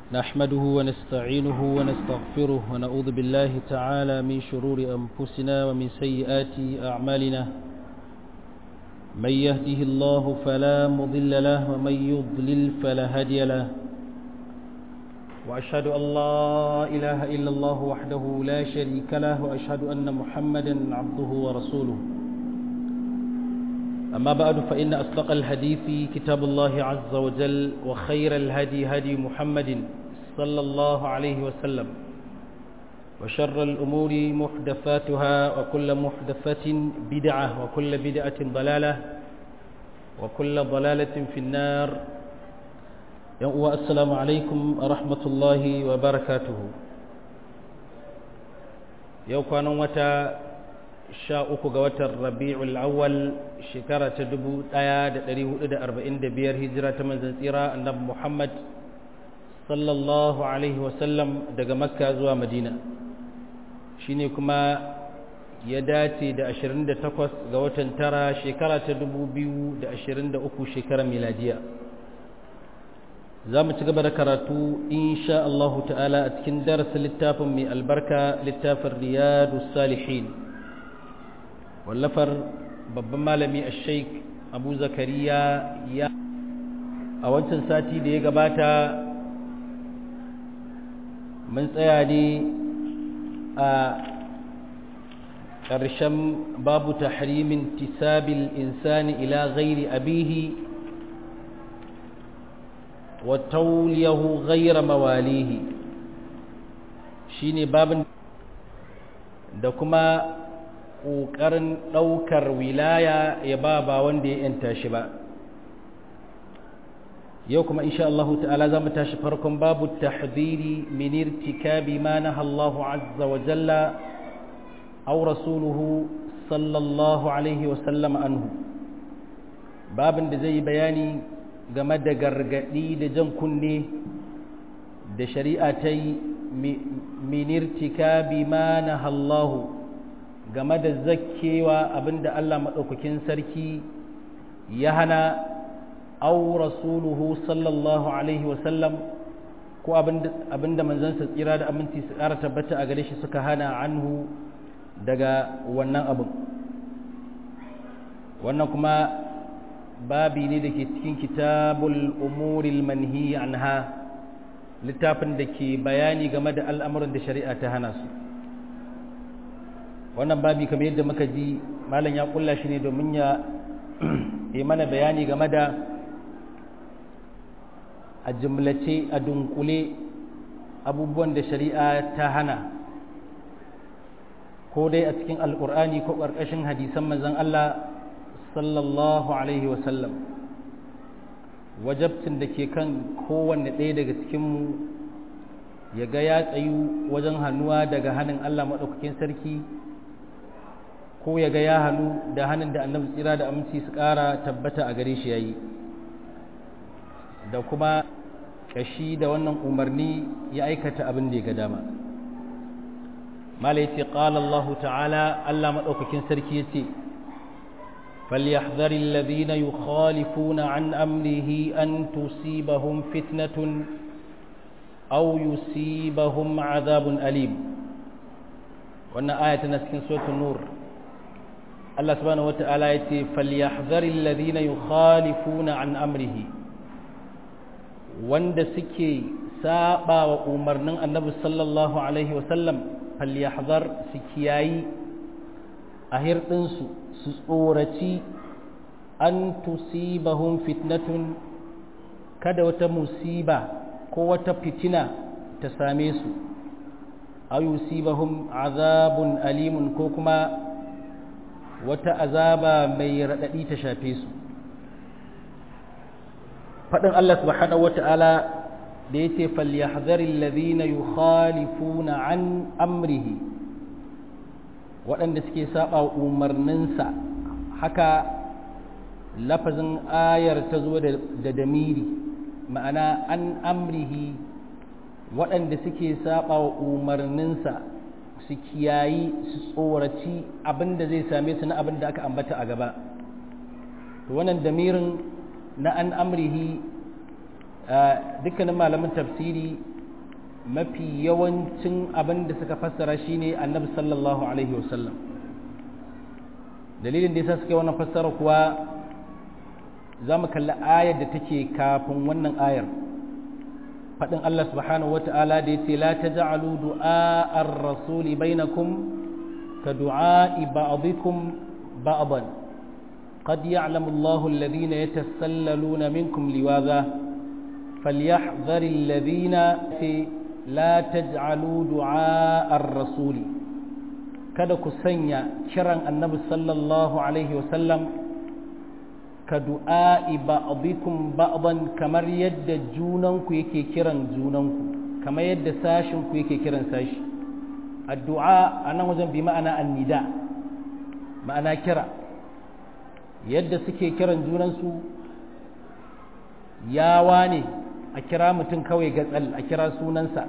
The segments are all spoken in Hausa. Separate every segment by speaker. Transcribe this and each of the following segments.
Speaker 1: نحمده ونستعينه ونستغفره ونعوذ بالله تعالى من شرور أنفسنا ومن سيئات أعمالنا من يهده الله فلا مضل له ومن يضلل فلا هادي له وأشهد أن لا إله إلا الله وحده لا شريك له وأشهد أن محمدا عبده ورسوله أما بعد فإن أصدق الحديث كتاب الله عز وجل وخير الهدي هدي محمد صلى الله عليه وسلم وشر الأمور محدثاتها وكل محدثة بدعة وكل بدعة ضلالة وكل ضلالة في النار السلام عليكم ورحمة الله وبركاته يوكان متى sha uku ga watan rabi'ul awwal shekara ta dubu ɗaya da ɗari hudu da arba'in da biyar hijira ta manzan tsira annabi muhammad sallallahu alaihi wasallam daga makka zuwa madina shine kuma ya dace da ashirin da takwas ga watan tara shekara ta dubu biyu da ashirin da uku shekarar miladiya za mu ci gaba da karatu insha Allahu ta'ala a cikin darasin littafin mai albarka littafin riyadu salihin wallafar babban malami a sheik abu zakariya ya a wancan sati da ya gabata mun tsaya ne a ƙarshen babu tahrimin tisabil insani ila ghairi abihi wa tauliyahu ghaira mawalihi shine babin da kuma ƙoƙarin ɗaukar wilaya ya ba ba wanda ya yanta shi ba yau kuma insha Allah ta'ala za mu tashi farkon babu tahdhiri min irtikabi ma naha Allah azza wa jalla aw rasuluhu sallallahu alaihi wa sallam anhu babin da zai bayani game da gargadi da jan kunne da shari'a ta yi min irtikabi ma naha Allah game da zakkewa abinda Allah maɗaukakin sarki ya hana au rasuluhu sallallahu alaihi wasallam ko abinda manzansa tsira da aminci su ƙara tabbata a gare shi suka hana anhu daga wannan abin wannan kuma babi ne da ke cikin kitabul umuril manhi anha littafin da ke bayani game da al'amuran da shari'a ta hana su wannan babi kamar yadda muka ji malam ya kulla shi ne domin ya yi mana bayani game da a jimlace a dunkule abubuwan da shari'a ta hana ko dai a cikin alkur'ani ko ƙarƙashin hadisan manzon Allah sallallahu alaihi wasallam wajabtin da ke kan kowanne ɗaya daga cikinmu ya ga ya tsayu wajen hannuwa daga hannun Allah maɗaukakin sarki ko ya ga ya hannu da hannun da annabi tsira da aminci su ƙara tabbata a gare shi yayi da kuma kashi da wannan umarni ya aikata abin da ya ga dama mala yace qala Allah ta'ala Allah madaukakin sarki yace فليحذر الذين يخالفون عن أمره أن تصيبهم فتنة أو يصيبهم عذاب أليم وأن آية نسكن سورة النور Allah subhanahu wata'ala ya ce falyahdharil ladina yukhalifuna an amrihi wanda suke saba wa umarnin Annabi sallallahu alaihi wa sallam falyahdhar su kiyayi a hirdin su su tsoraci an tusibahum fitnatun kada wata musiba ko wata fitina ta same su aw yusibahum azabun alimun ko kuma wata azaba mai raɗaɗi ta shafe su faɗin Allah subhanahu wata'ala da ya ce falyahzaril ladhina yukhalifuna an amrihi waɗanda suke saba umarninsa haka lafazin ayar ta zo da damiri ma'ana an amrihi waɗanda suke saba wa umarninsa su kiyayi su tsoraci abin da zai same su na abin da aka ambata a gaba to wannan damirin na an amrihi dukkanin malamin tafsiri mafi yawancin abin da suka fassara shine annabi sallallahu alaihi wasallam dalilin da yasa suka yi wannan fassara kuwa za mu kalli ayar da take kafin wannan ayar faɗin Allah subhanahu wata'ala da ya ce la taj'alu du'a ar-rasuli bainakum ka du'a ba'dikum ba'dan qad ya'lamu Allahu alladhina yatasallалuna minkum liwaza falyahdhar alladhina la taj'alu du'a ar-rasuli kada ku sanya kiran annabi sallallahu alaihi wasallam ka du'a'i ba'dikum ba'dan kamar yadda junanku yake kiran junanku kamar yadda sashin ku yake kiran sashi addu'a anan wajen bi ma'ana annida ma'ana kira yadda suke kiran junansu yawa ne a kira mutum kawai gatsal a kira sunansa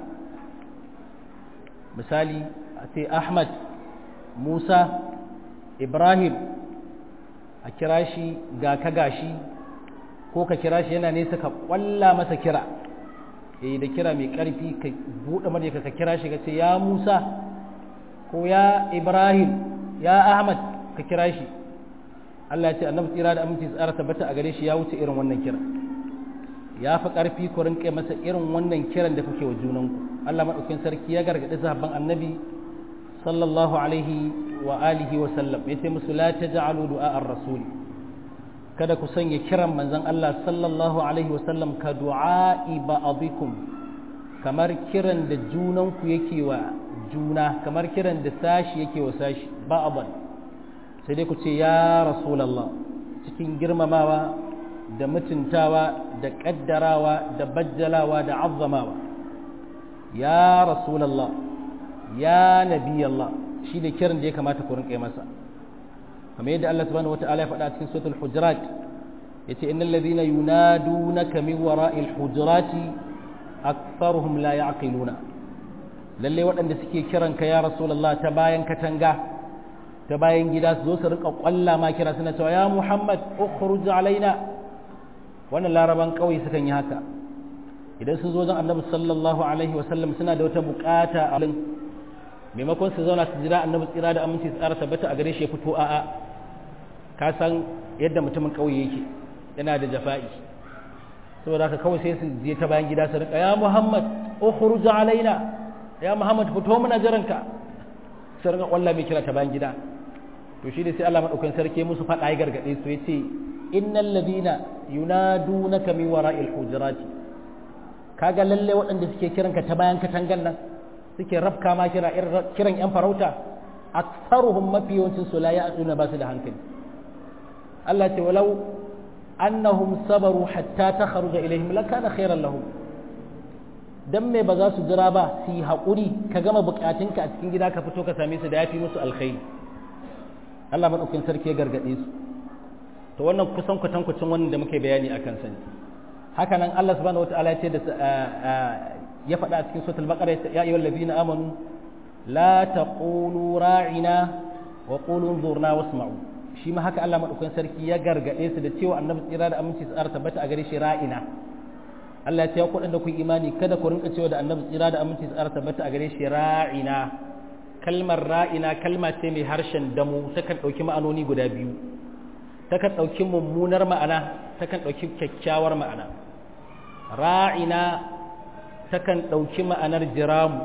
Speaker 1: misali a ce ahmad musa ibrahim a kira shi ga ka gashi ko ka kira shi yana nesa ka kwalla masa kira eh da kira mai karfi ka buɗe murya ka kira shi ka ce ya Musa ko ya Ibrahim ya Ahmad ka kira shi Allah ya ce annabi tsira da aminci tsara tabbata a gare shi ya wuce irin wannan kira ya fi karfi ku rinƙe masa irin wannan kiran da kuke wa junanku Allah madaukakin sarki ya gargaɗi sahabban annabi sallallahu alaihi wa alihi wa sallam yace musu la taj'alu du'a ar-rasul kada ku sanya kiran manzon Allah sallallahu alaihi wa sallam ka du'a'i ba'dikum kamar kiran da junan ku yake wa juna kamar kiran da sashi yake wa sashi ba'dan sai dai ku ce ya rasulullah cikin girmamawa da mutuntawa da kaddarawa da bajjalawa da azzamawa ya rasulullah ya nabi Allah shi ne kiran da ya kamata ku rinƙa masa kamar yadda Allah subhanahu wata'ala ya faɗa cikin suratul hujurat yace innal ladhina yunadunaka min wara'il hujurati aktharuhum la ya'qiluna lalle waɗanda suke kiran ka ya rasulullah ta bayan katanga ta bayan gida su zo su rika kwalla ma kira suna cewa ya muhammad ukhruj alaina wannan laraban kauye sukan yi haka idan sun zo zan annabi sallallahu alaihi wasallam suna da wata bukata a maimakon su zauna su jira annabi tsira da aminci su tsara tabbata a gare shi ya fito a'a ka san yadda mutumin ƙauye yake yana da jafa'i saboda haka kawai sai su je ta bayan gida su rika ya muhammad ukhruj alaina ya muhammad fito muna jiranka sai rika kwalla mai kira ta bayan gida to shi ne sai Allah madaukakin sarki musu faɗa ya gargade su yace innal ladina yunadunaka min wara'il hujurati kaga lalle waɗanda suke kiranka ta bayan katangan nan suke rafka ma kira kiran yan farauta aktsaruhum mafi yawancin su la ya'tuna ba su da hankali Allah ce walau annahum sabaru hatta takhruja ilaihim lakana khairan lahum dan me ba za su jira ba su yi haƙuri ka gama bukatunka a cikin gida ka fito ka same su da yafi musu alkhairi Allah madaukakin sarki ya gargade su to wannan kusan kwatankwacin wannan da muke bayani akan sani haka nan Allah subhanahu wataala ya ce da ya faɗa a cikin suratul baqara ya ayyuhal ladina amanu la taqulu ra'ina wa qulu anzurna wasma'u shi ma haka Allah madaukakin sarki ya gargade su da cewa annabi tsira da aminci su tabbata a gare shi ra'ina Allah ya ce ku da ku imani kada ku rinka cewa da annabi tsira da aminci su tabbata a gare shi ra'ina kalmar ra'ina kalma ce mai harshen damu takan ɗauki ma'anoni guda biyu takan ɗauki mummunar ma'ana takan ɗauki kyakkyawar ma'ana ra'ina takan ɗauki ma'anar jiramu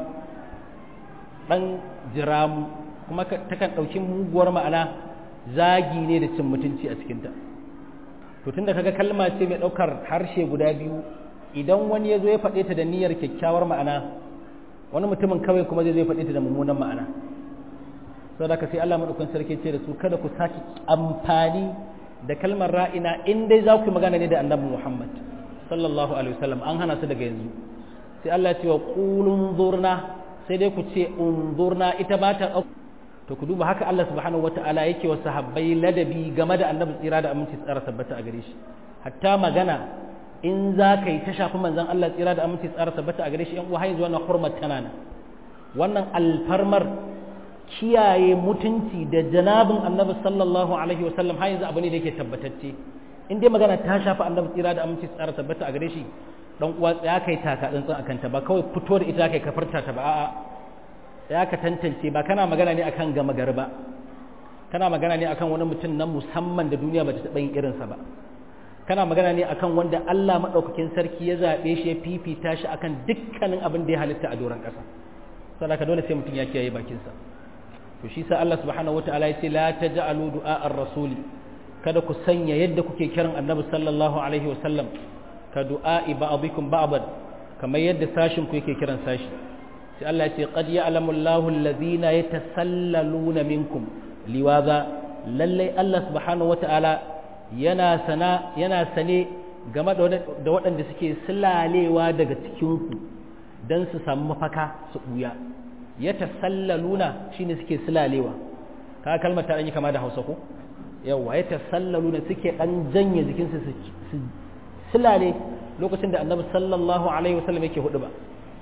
Speaker 1: ɗan jiramu kuma takan ɗauki muguwar ma'ana zagi ne da cin mutunci a cikinta to tunda kaga kalma ce mai ɗaukar harshe guda biyu idan wani ya zo ya faɗe ta da niyyar kyakkyawar ma'ana wani mutumin kawai kuma zai zo ya faɗe ta da mummunan ma'ana sau da ka sai Allah maɗaukan sarki ce da su kada ku sake amfani da kalmar ra'ina in dai za ku yi magana ne da annabi Muhammad sallallahu alaihi wasallam an hana su daga yanzu sai Allah ya ce wa qulun zurna sai dai ku ce unzurna ita ba ta to ku duba haka Allah subhanahu wata'ala yake wa sahabbai ladabi game da annabi tsira da aminci tsara tabbata a gare shi hatta magana in za ka yi ta shafi manzon Allah tsira da aminci tsara tabbata a gare shi yan uwa yanzu wannan hurmat tana nan wannan alfarmar kiyaye mutunci da janabin annabi sallallahu alaihi wasallam har yanzu abu ne da yake tabbatacce in dai magana ta shafi annabi tsira da aminci tsara tabbata a gare shi dan uwa tsaya kai taka tsantsan akan ta ba kawai fito da ita kai kafarta ta ba a'a tsaya ka tantance ba kana magana ne akan gama gari ba kana magana ne akan wani mutum na musamman da duniya ba ta taɓa yin irinsa ba kana magana ne akan wanda Allah maɗaukakin sarki ya zaɓe shi ya fifita shi akan dukkanin abin da ya halitta a doron ƙasa saboda dole sai mutum ya kiyaye bakinsa to shi sa Allah subhanahu wataala ya ce la taj'alu du'a ar-rasuli kada ku sanya yadda kuke kiran annabi sallallahu alaihi wasallam ka du'a'i ba'dikum ba'dan kamar yadda sashin ku yake kiran sashi sai Allah ya ce qad ya'lamu Allahu alladhina yatasallaluna minkum liwaza lallai Allah subhanahu wata'ala yana sana yana sane game da waɗanda suke silalewa daga cikinku don su samu mafaka su ɓuya ya tasallaluna shine suke silalewa ka kalmar ta ɗanyi kama da hausa ko yawa ya tasallaluna suke ɗan janye jikinsu su silale lokacin da annabi sallallahu alaihi wasallam yake hudu ba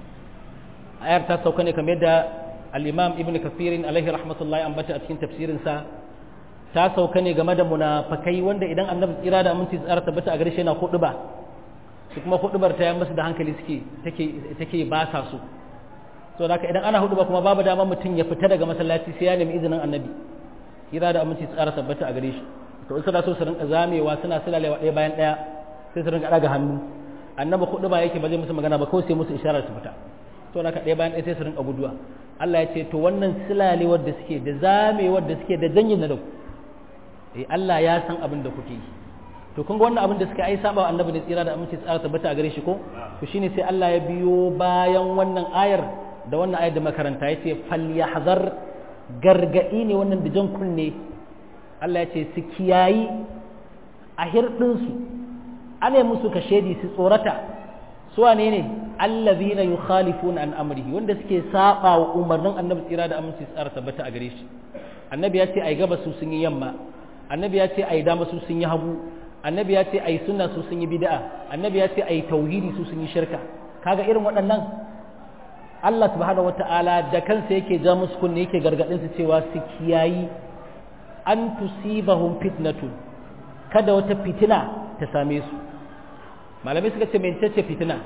Speaker 1: ayar ta sauka ne kamar yadda al-imam ibn kafirin alaihi rahmatullahi ambata a cikin tafsirinsa ta sauka ne game da munafakai wanda idan annabi tsira da aminci tsara tabbata a gare shi yana hudu ba su kuma hudubar ta yi masu da hankali suke take ba sa su so da idan ana hudu ba kuma babu dama mutum ya fita daga masallaci sai ya nemi izinin annabi tsira da aminci tsara tabbata a gare shi to in suna so su rinka zamewa suna sulalewa ɗaya bayan ɗaya sai su rinka ɗaga hannu annabi hudu ba yake ba zai musu magana ba kawai sai musu isharar su fita to da ɗaya bayan ɗaya sai su rinka guduwa Allah ya ce to wannan silalewar da suke da zamewar da suke da janyin na da ku eh Allah ya san abin da kuke yi to kun ga wannan abin da suka ai saba wa annabi ne tsira da aminci tsara tabbata a gare shi ko to shine sai Allah ya biyo bayan wannan ayar da wannan ayar da makaranta yace falyahzar gargadi ne wannan da jan kunne Allah ya ce su kiyayi a hirdin su ane musu ka shedi su tsorata su wane ne allazina yukhalifuna an amrihi wanda suke saba wa umarnin annabi tsira da aminci tsara tabbata a gare shi annabi ya ce ai gaba su sun yi yamma annabi ya ce ai dama su sun yi hagu annabi ya ce ai sunna su sun yi bid'a annabi ya ce ai tauhidi su sun yi shirka kaga irin waɗannan Allah subhanahu wata'ala da kansa yake ja musu kunne yake gargadin su cewa su kiyayi an tusibahum fitnatun kada wata fitina ta same su malamai suka ce mai ce fitina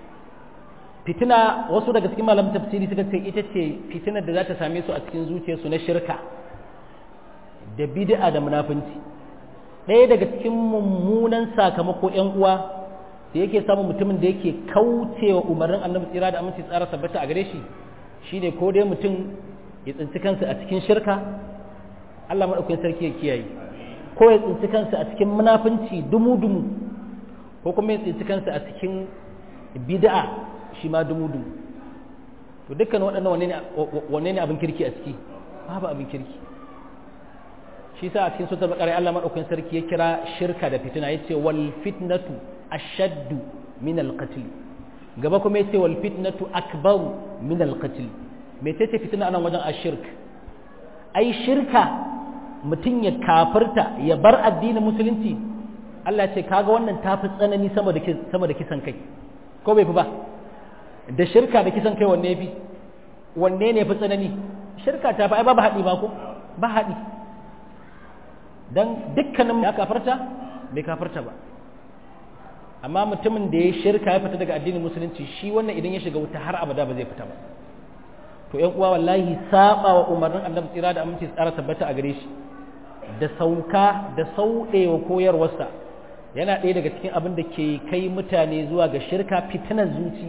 Speaker 1: fitina wasu daga cikin malamin tafsiri suka ce ita ce fitinar da za ta same su a cikin zuciyarsu na shirka da bid'a da munafunci ɗaya daga cikin mummunan sakamako ‘yan uwa da yake samun mutumin da yake kaucewa umarnin annabi tsira da aminci tsara sabbata a gare shi shine ko dai mutum ya tsinci kansa a cikin shirka Allah maɗaukakin sarki ya kiyaye ko ya tsinci kansa a cikin munafunci dumu-dumu ko kuma ya tsinci kansa a cikin bid'a shi ma dumu-dumu to dukkan waɗannan wanne ne abin kirki a ciki babu abin kirki shi sa a cikin sutar bakare Allah madaukakin sarki ya kira shirka da fitina yace wal fitnatu ashaddu min al qatl gaba kuma yace wal fitnatu akbaru min al qatl me tace fitina anan wajen ashirk ai shirka mutum ya kafirta ya bar addinin musulunci Allah ce kaga wannan tafi tsanani sama da sama da kisan kai ko bai fi ba da shirka da kisan kai wanne fi wanne ne fi tsanani shirka ta fi ai babu haɗi ba ko ba haɗi don dukkanin ya kafarta bai kafarta ba amma mutumin da ya shirka ya fita daga addinin musulunci shi wannan idan ya shiga wuta har abada ba zai fita ba to yan uwa wallahi saba wa umarnin annabi tsira da aminci tsara tabbata a gare shi da sauka da sauɗewa koyarwarsa yana ɗaya daga cikin abin da ke kai mutane zuwa ga shirka fitinar zuci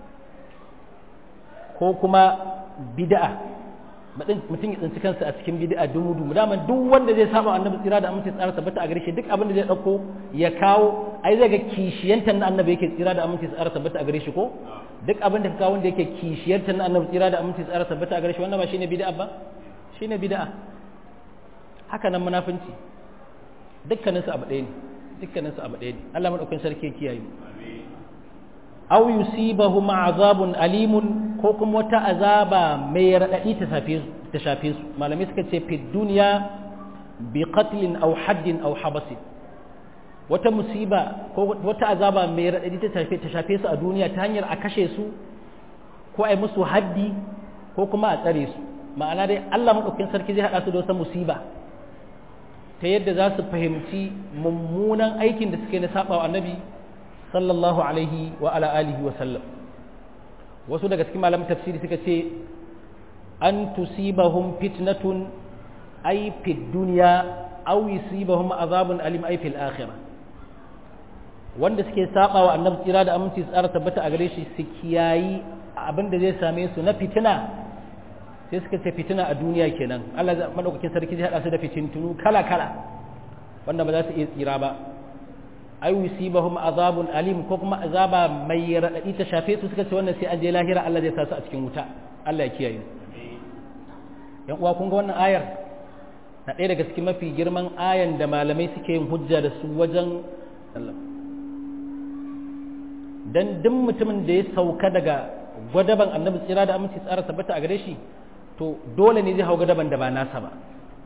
Speaker 1: ko kuma bid'a mutum ya tsinci kansa a cikin bid'a dumu dumu daman duk wanda zai saba annabi tsira da aminci tsara tabbata a gare shi duk abin da zai dauko ya kawo ai zai ga kishiyantar na annabi yake tsira da aminci tsara tabbata a gare shi ko duk abin da ka kawo wanda yake kishiyantar na annabi tsira da aminci tsara tabbata a gare shi wannan ba shine bid'a ba shine bid'a haka nan munafinci dukkanin su abu ɗaya ne dukkanin su abu ɗaya ne Allah madaukakin sarki ya kiyaye mu aw yusibahum azabun alimun ko kuma wata azaba mai raɗaɗi ta shafe su malamai suka ce fi duniya bi qatlin aw haddin aw habasin wata musiba ko wata azaba mai raɗaɗi ta shafe ta shafe su a duniya ta hanyar a kashe su ko a yi musu haddi ko kuma a tsare su ma'ana dai Allah madaukakin sarki zai haɗa su da wata musiba ta yadda za su fahimci mummunan aikin da suke na saba wa annabi sallallahu alaihi wa ala alihi wa sallam wasu daga cikin malamin tafsiri suka ce an tusibahum fitnatun ay fid dunya aw yusibahum azabun alim ay fil akhirah wanda suke saba wa annabi tsira da aminci tsara tabbata a gare shi su kiyayi abin da zai same su na fitina sai suka ce fitina a duniya kenan Allah madaukakin sarki zai hada su da fitintunu kala kala wanda ba za su iya tsira ba ay yusibahum azabun alim ko kuma azaba mai radadi ta shafe su suka ce wannan sai an je lahira Allah zai sa su a cikin wuta Allah ya kiyaye yan uwa kun ga wannan ayar na ɗaya daga cikin mafi girman ayan da malamai suke yin hujja da su wajen dan duk mutumin da ya sauka daga gwadaban annabi tsira da aminci tsara tabbata a gare shi to dole ne zai hau gadaban da ba nasa ba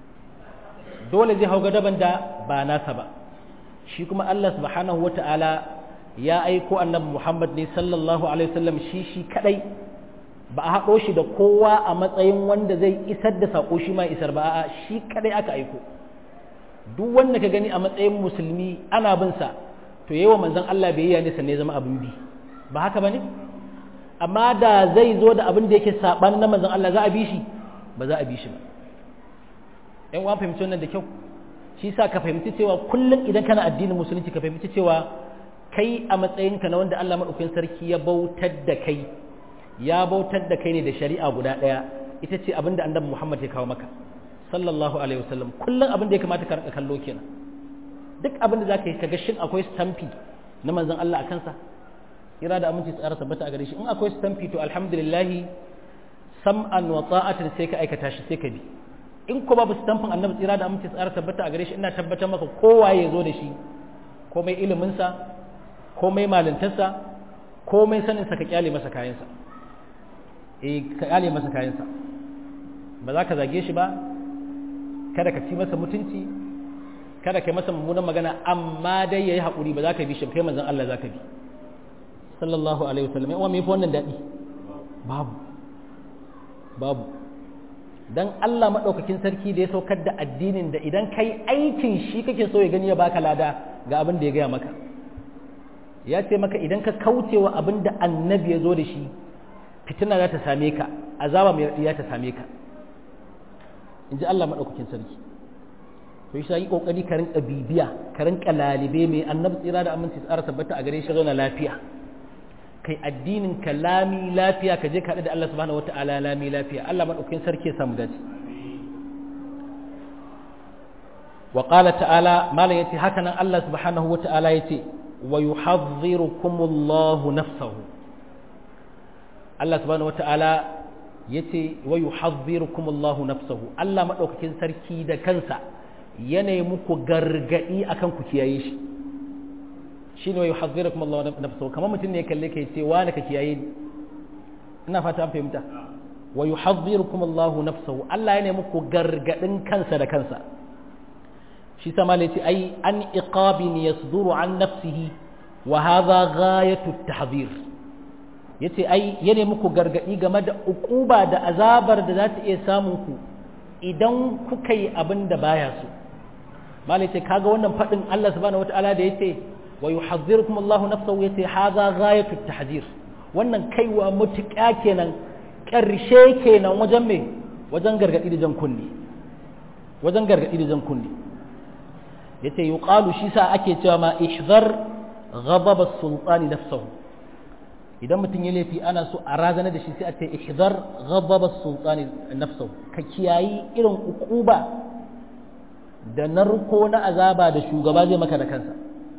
Speaker 1: dole zai hau gadaban da ba nasa ba shi kuma Allah subhanahu wata'ala ya aiko annabi Muhammad ne sallallahu alaihi wasallam shi shi kadai ba a haɗo shi da kowa a matsayin wanda zai isar da saƙo shi ma isar ba a shi kadai aka aiko duk wanda ka gani a matsayin musulmi ana bin sa to yawa manzon Allah bai yi ne sanne zama abin bi ba haka bane amma da zai zo da abin da yake saban na manzon Allah za a bi shi ba za a bi shi ba ɗan uwan fahimci wannan da kyau shi sa ka fahimci cewa kullum idan kana addinin musulunci ka fahimci cewa kai a matsayinka na wanda Allah maɗaukakin sarki ya bautar da kai ya bautar da kai ne da shari'a guda ɗaya ita ce abin da annabi Muhammad ya kawo maka sallallahu alaihi wasallam kullum abin da ya kamata ka rinka kallo kenan duk abin da za ka yi kaga shin akwai stamfi na manzon Allah a kansa ira da aminci tsara tabbata a gare shi in akwai stamfi to alhamdulillah sam'an wa ta'atan sai ka aikata shi sai ka bi in ko babu stamfin annabi tsira da aminci tsara tabbata a gare shi ina tabbatar maka kowa ya zo da shi komai iliminsa komai malintarsa komai saninsa ka kyale masa kayansa eh ka kyale masa kayansa ba za ka zage shi ba kada ka ci masa mutunci kada ka yi masa mummunan magana amma dai yayi haƙuri ba za ka bi shi kai manzon Allah za ka bi sallallahu alaihi wasallam ya me fa wannan daɗi babu babu dan Allah maɗaukakin sarki da ya saukar da addinin da idan kai aikin shi kake so ya gani ya baka lada ga abin da ya gaya maka ya ce maka idan ka kaucewa abin da annabi ya zo da shi fitina za ta same ka azaba mai raɗi ta same ka in ji Allah maɗaukakin sarki to shi yi ƙoƙari ka rinka bibiya ka rinka lalibe mai annabi tsira da aminci tsara tabbata a gare shi zauna lafiya kai addinin ka lami lafiya ka je ka da Allah subhanahu wata'ala lami lafiya Allah madaukakin sarki ya samu dace wa qala ta'ala malan yace haka nan Allah subhanahu wata'ala yace wa yuhadhdhirukumullahu nafsahu Allah subhanahu wata'ala yace wa yuhadhdhirukumullahu nafsahu Allah madaukakin sarki da kansa yana muku gargadi akan ku kiyaye shi shi ne wa yuhadhdhirukum Allah nafsuhu kamar mutum ne kalle kai ce wani ka kiyaye ni ina fata an fahimta wa yuhadhdhirukum Allah nafsuhu Allah yana muku gargadin kansa da kansa shi sama ne ce ai an iqabin yasduru an nafsihi wa hadha ghayatu at-tahdhir yace ai yana muku gargadi game da ukuba da azabar da za ta iya samun ku idan kuka yi abin da baya so malai ce kaga wannan fadin Allah subhanahu wataala da yace wa yuhadhdhirukum Allahu nafsahu yace hadha ghayatu at-tahzir wannan kaiwa mutuƙa kenan ƙarshe kenan wajen me wajen gargadi da jan kunni wajen gargadi da jan kunni yace yuqalu shi sa ake cewa ma ihzar ghadab as-sultani nafsahu idan mutum ya laifi ana so a razana da shi sai a ce ihzar ghadab as-sultani nafsahu ka kiyayi irin ukuba da narko na azaba da shugaba zai maka da kansa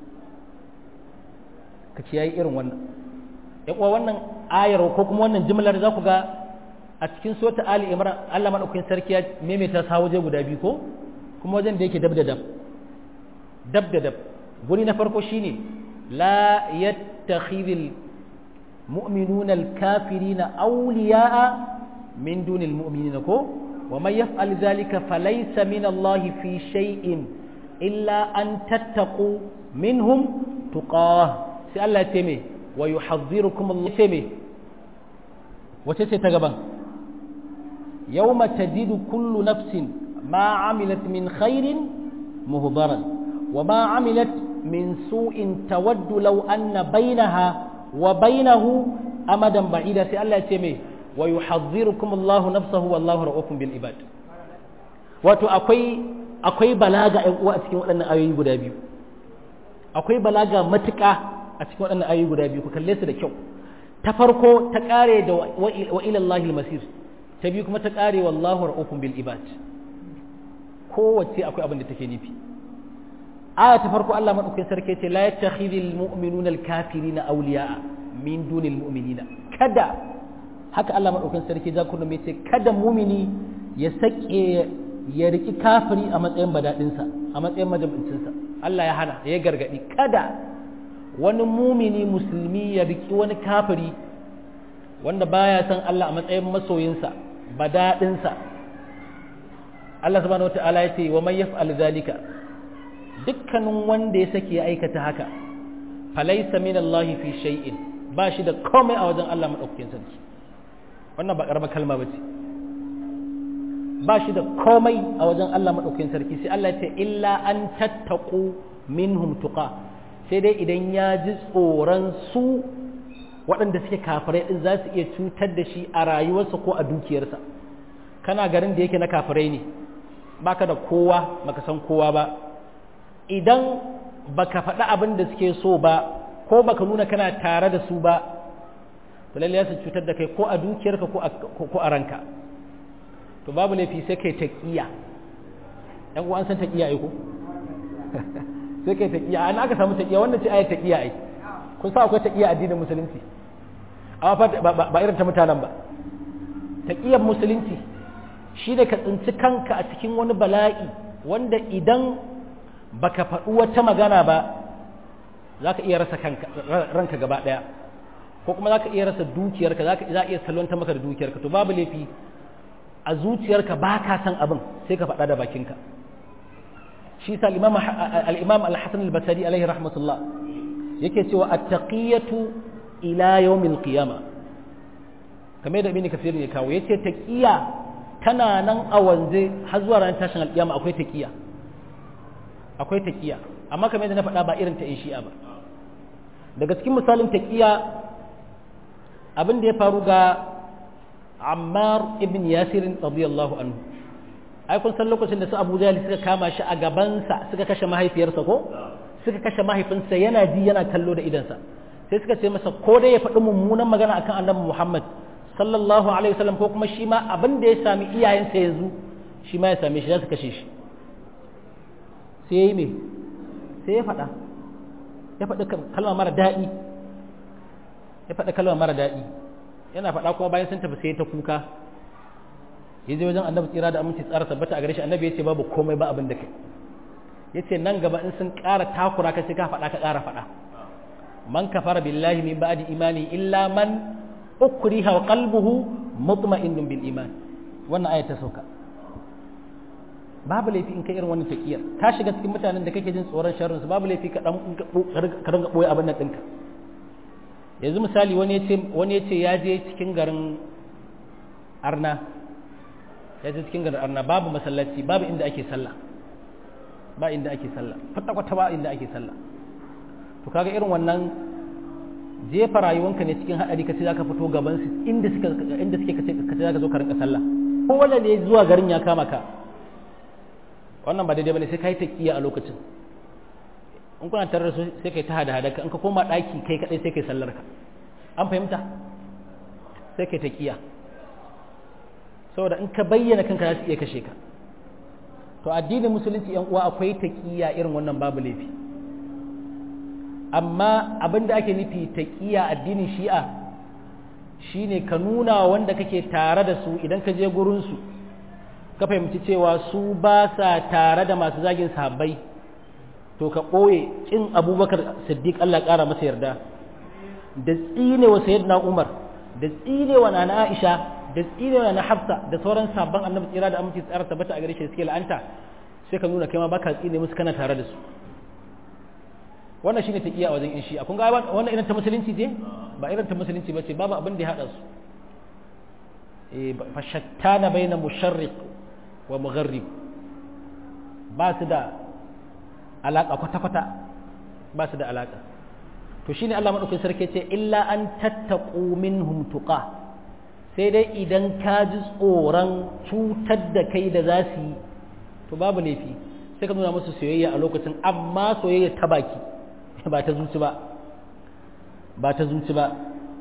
Speaker 1: ka kiyayi irin wannan ya kuwa wannan ayar ko kuma wannan jimlar za ku ga a cikin sota ali imran Allah madaukakin sarki ya maimaita sa waje guda biyu ko kuma wajen da yake dab da dab dab da dab guri na farko shine la yattakhidhul mu'minuna al-kafirina awliya'a min dunil mu'minina ko wa man yaf'al dhalika falaysa min Allah fi shay'in illa an tattaqu minhum tuqah sai Allah ya ce me wa yuhadhdhirukum Allah ce me wace ce ta gaban yawma tajidu kullu nafsin ma amilat min khairin muhdaran wa ma amilat min su'in tawaddu law anna bainaha wa bainahu amadan ba'ida sai Allah ya ce mai wa yuhadhdhirukum Allahu nafsahu wallahu ra'ukum bil ibad wato akwai akwai balaga ɗan uwa a cikin waɗannan ayoyi guda biyu akwai balaga matuƙa a cikin waɗannan ayoyi guda biyu ku kalle su da kyau ta farko ta ƙare da wa ilallahi masir ta biyu kuma ta ƙare wallahu ra'ukum bil ibad kowace akwai abin da take nufi aya ta farko Allah madaukakin sarki ce la yattakhidhul mu'minuna al-kafirina awliya'a min dunil mu'minina kada haka Allah madaukakin sarki za ku nome ce kada mumini ya sake ya riki kafiri a matsayin badadinsa a matsayin majabincinsa Allah ya hana ya gargadi kada wani mumini musulmi ya riki wani kafiri wanda baya san Allah a matsayin masoyinsa badadinsa Allah subhanahu wata'ala ya ce wa man yaf'al zalika dukkanin wanda ya sake ya aikata haka falaysa min Allah fi shay'in ba shi da komai a wajen Allah madaukakin sarki wannan ba karamar kalma bace ba shi da komai a wajen Allah madaukakin sarki sai Allah ya ce illa an tattaqu minhum tuqa sai dai idan ya ji tsoron su waɗanda suke kafirai din za su iya cutar da shi a rayuwarsa ko a dukiyarsa kana garin da yake na kafirai ne baka da kowa baka san kowa ba idan baka faɗi abin da suke so ba ko baka nuna kana tare da su ba to lalle su cutar da kai ko a dukiyarka ko a ranka to babu laifi sai kai taqiya ɗan uwan san taqiya ai ko sai kai taqiya an aka samu taqiya wannan ce ayat taqiya ai kun sa akwai taqiya addinin musulunci amma ba irin ta mutanen ba taqiyar musulunci shi da ka tsinci kanka a cikin wani bala'i wanda idan baka faɗi wata magana ba za ka iya rasa ranka gaba ɗaya ko kuma za ka iya rasa dukiyarka za a iya salwanta maka da dukiyarka to babu laifi a zuciyarka ba ka san abin sai ka faɗa da bakinka shi sa al'imam al-hassan al-basari alaihi rahmatullah yake cewa at-taqiyatu ila yawmil qiyama kamar da ibn kafir ne kawo yace taqiya tana nan a wanze har zuwa ranar tashin alƙiyama akwai taqiya akwai taqiya amma kamar yadda na faɗa ba irin ta in shi'a ba daga cikin misalin taqiya abin da ya faru ga Ammar ibn Yasir radiyallahu anhu ai kun san lokacin da su Abu Jahl suka kama shi a gabansa suka kashe mahaifiyarsa ko suka kashe mahaifinsa yana ji yana kallo da idansa sai suka ce masa ko dai ya faɗi mummunan magana akan annabi Muhammad sallallahu alaihi wasallam ko kuma shi ma abin da ya sami iyayensa yanzu shi ma ya same shi za su kashe shi sai ya yi me sai ya faɗa ya faɗi kalma mara daɗi ya faɗi kalma mara daɗi yana faɗa kuma bayan sun tafi sai ta kuka ya je wajen annabi tsira da aminci tsara tabbata a gare shi annabi ya ce babu komai ba abin da kai ya ce nan gaba in sun ƙara takura ka sai ka faɗa ka ƙara faɗa man kafara billahi min ba'di imani illa man ukriha wa qalbuhu mutma'innun bil iman wannan aya ta sauka babu laifi in kai irin wannan takiyar ka shiga cikin mutanen da kake jin tsoron sharrin su babu laifi ka dan ka ringa boye abin nan dinka yanzu misali wani ya ce wani ya ce ya je cikin garin Arna ya je cikin garin Arna babu masallaci babu inda ake sallah ba inda ake sallah kwata kwata ba inda ake sallah to kaga irin wannan jefa rayuwanka ne cikin haɗari ka ce za ka fito gaban su inda suka inda suke ka ce za ka zo ka rinka sallah ko wanda ne zuwa garin ya kama ka wannan ba daidai bane sai kai taqiya a lokacin in kuna tare da su sai kai ta hada hada ka in ka koma daki kai kadai sai kai sallar ka an fahimta sai kai taqiya saboda in ka bayyana kanka za su iya kashe ka to addinin musulunci yan uwa akwai taqiya irin wannan babu laifi amma abin da ake nufi taqiya addinin shi'a shine ka nuna wanda kake tare da su idan ka je gurin su ka fahimci cewa su ba sa tare da masu zagin sahabbai to ka ɓoye ƙin abubakar siddiq Allah ƙara masa yarda da tsine wa sayyidina umar da tsine wa nana aisha da tsine wa nana hafsa da sauran sabon annabi tsira da aminci tsara tabbata a gare shi suke la'anta sai ka nuna kai ma baka tsine musu kana tare da su wannan shine taqiya a wajen in shi kun ga wannan irin ta musulunci ce ba irin ta musulunci ba ce babu abin da ya hada su eh fa shattana baina musharriq wa mugharrib ba su da alaƙa kwata-kwata ba su da alaka to shine Allah madaukakin sarki ce illa an tattaqu minhum tuqa sai dai idan ka ji tsoron cutar da kai da za su yi to babu laifi sai ka nuna musu soyayya a lokacin amma soyayya ta baki ba ta zuci ba ba ta zuci ba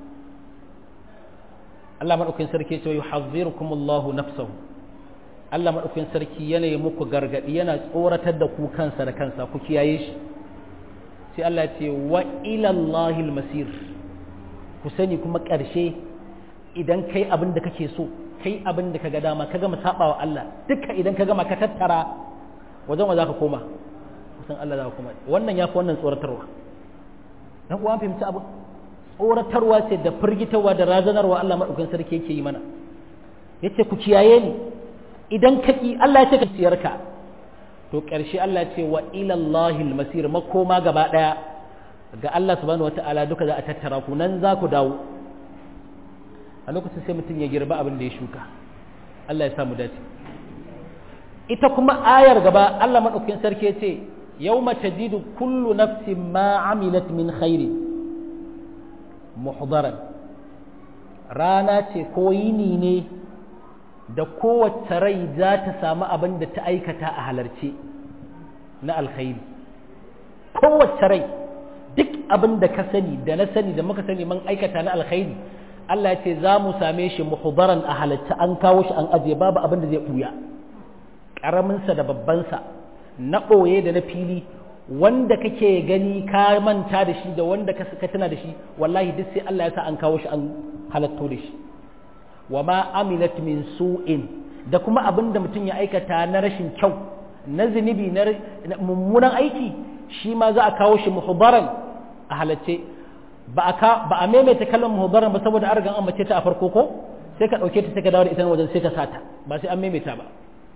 Speaker 1: Allah madaukakin sarki ce yuhazzirukum Allahu nafsahu Allah madaukakin sarki yana yi muku gargadi yana tsoratar da ku kansa da kansa ku kiyaye shi sai Allah ya ce wa ila Allahil masir ku sani kuma ƙarshe idan kai abin da kake so kai abin da kaga dama ka gama sabawa Allah duka idan ka gama ka tattara wajen wa zaka koma kusan Allah zaka koma wannan yafi wannan tsoratarwa dan kuwa fahimci abu tsoratarwa ce da firgitarwa da razanarwa Allah madaukakin sarki yake yi mana yace ku kiyaye ni idan ka ki Allah ya ce ka ciyarka to ƙarshe Allah ce wa ilallahi masir makoma gaba ɗaya ga Allah subhanahu wata'ala duka za a tattara ku nan za ku dawo a lokacin sai mutum ya girba abin da ya shuka Allah ya samu dace ita kuma ayar gaba Allah maɗaukakin sarki ya ce yau mace jidu kullu nafsin ma amilat min khairi muhdaran rana ce ko yini ne da kowace rai za ta samu abin da ta aikata a halarce na alkhairi kowace rai duk abin da ka sani da na sani da muka sani man aikata na alkhairi Allah ya ce za mu same shi muhdaran a halarce an kawo shi an ajiye babu abin da zai buya ƙaraminsa da babbansa na ɓoye da na fili wanda kake gani ka manta da shi da wanda ka tuna da shi wallahi duk sai Allah ya sa an kawo shi an halatto da shi wa ma amilat min su'in da kuma abin da mutum ya aikata na rashin kyau na zunubi na mummunan aiki shi ma za a kawo shi muhdaran a halacce ba a ba a maimaita kallon muhdaran ba saboda an riga an mace ta a farko ko sai ka dauke ta sai ka dawo da ita wajen sai ka sata ba sai an maimaita ba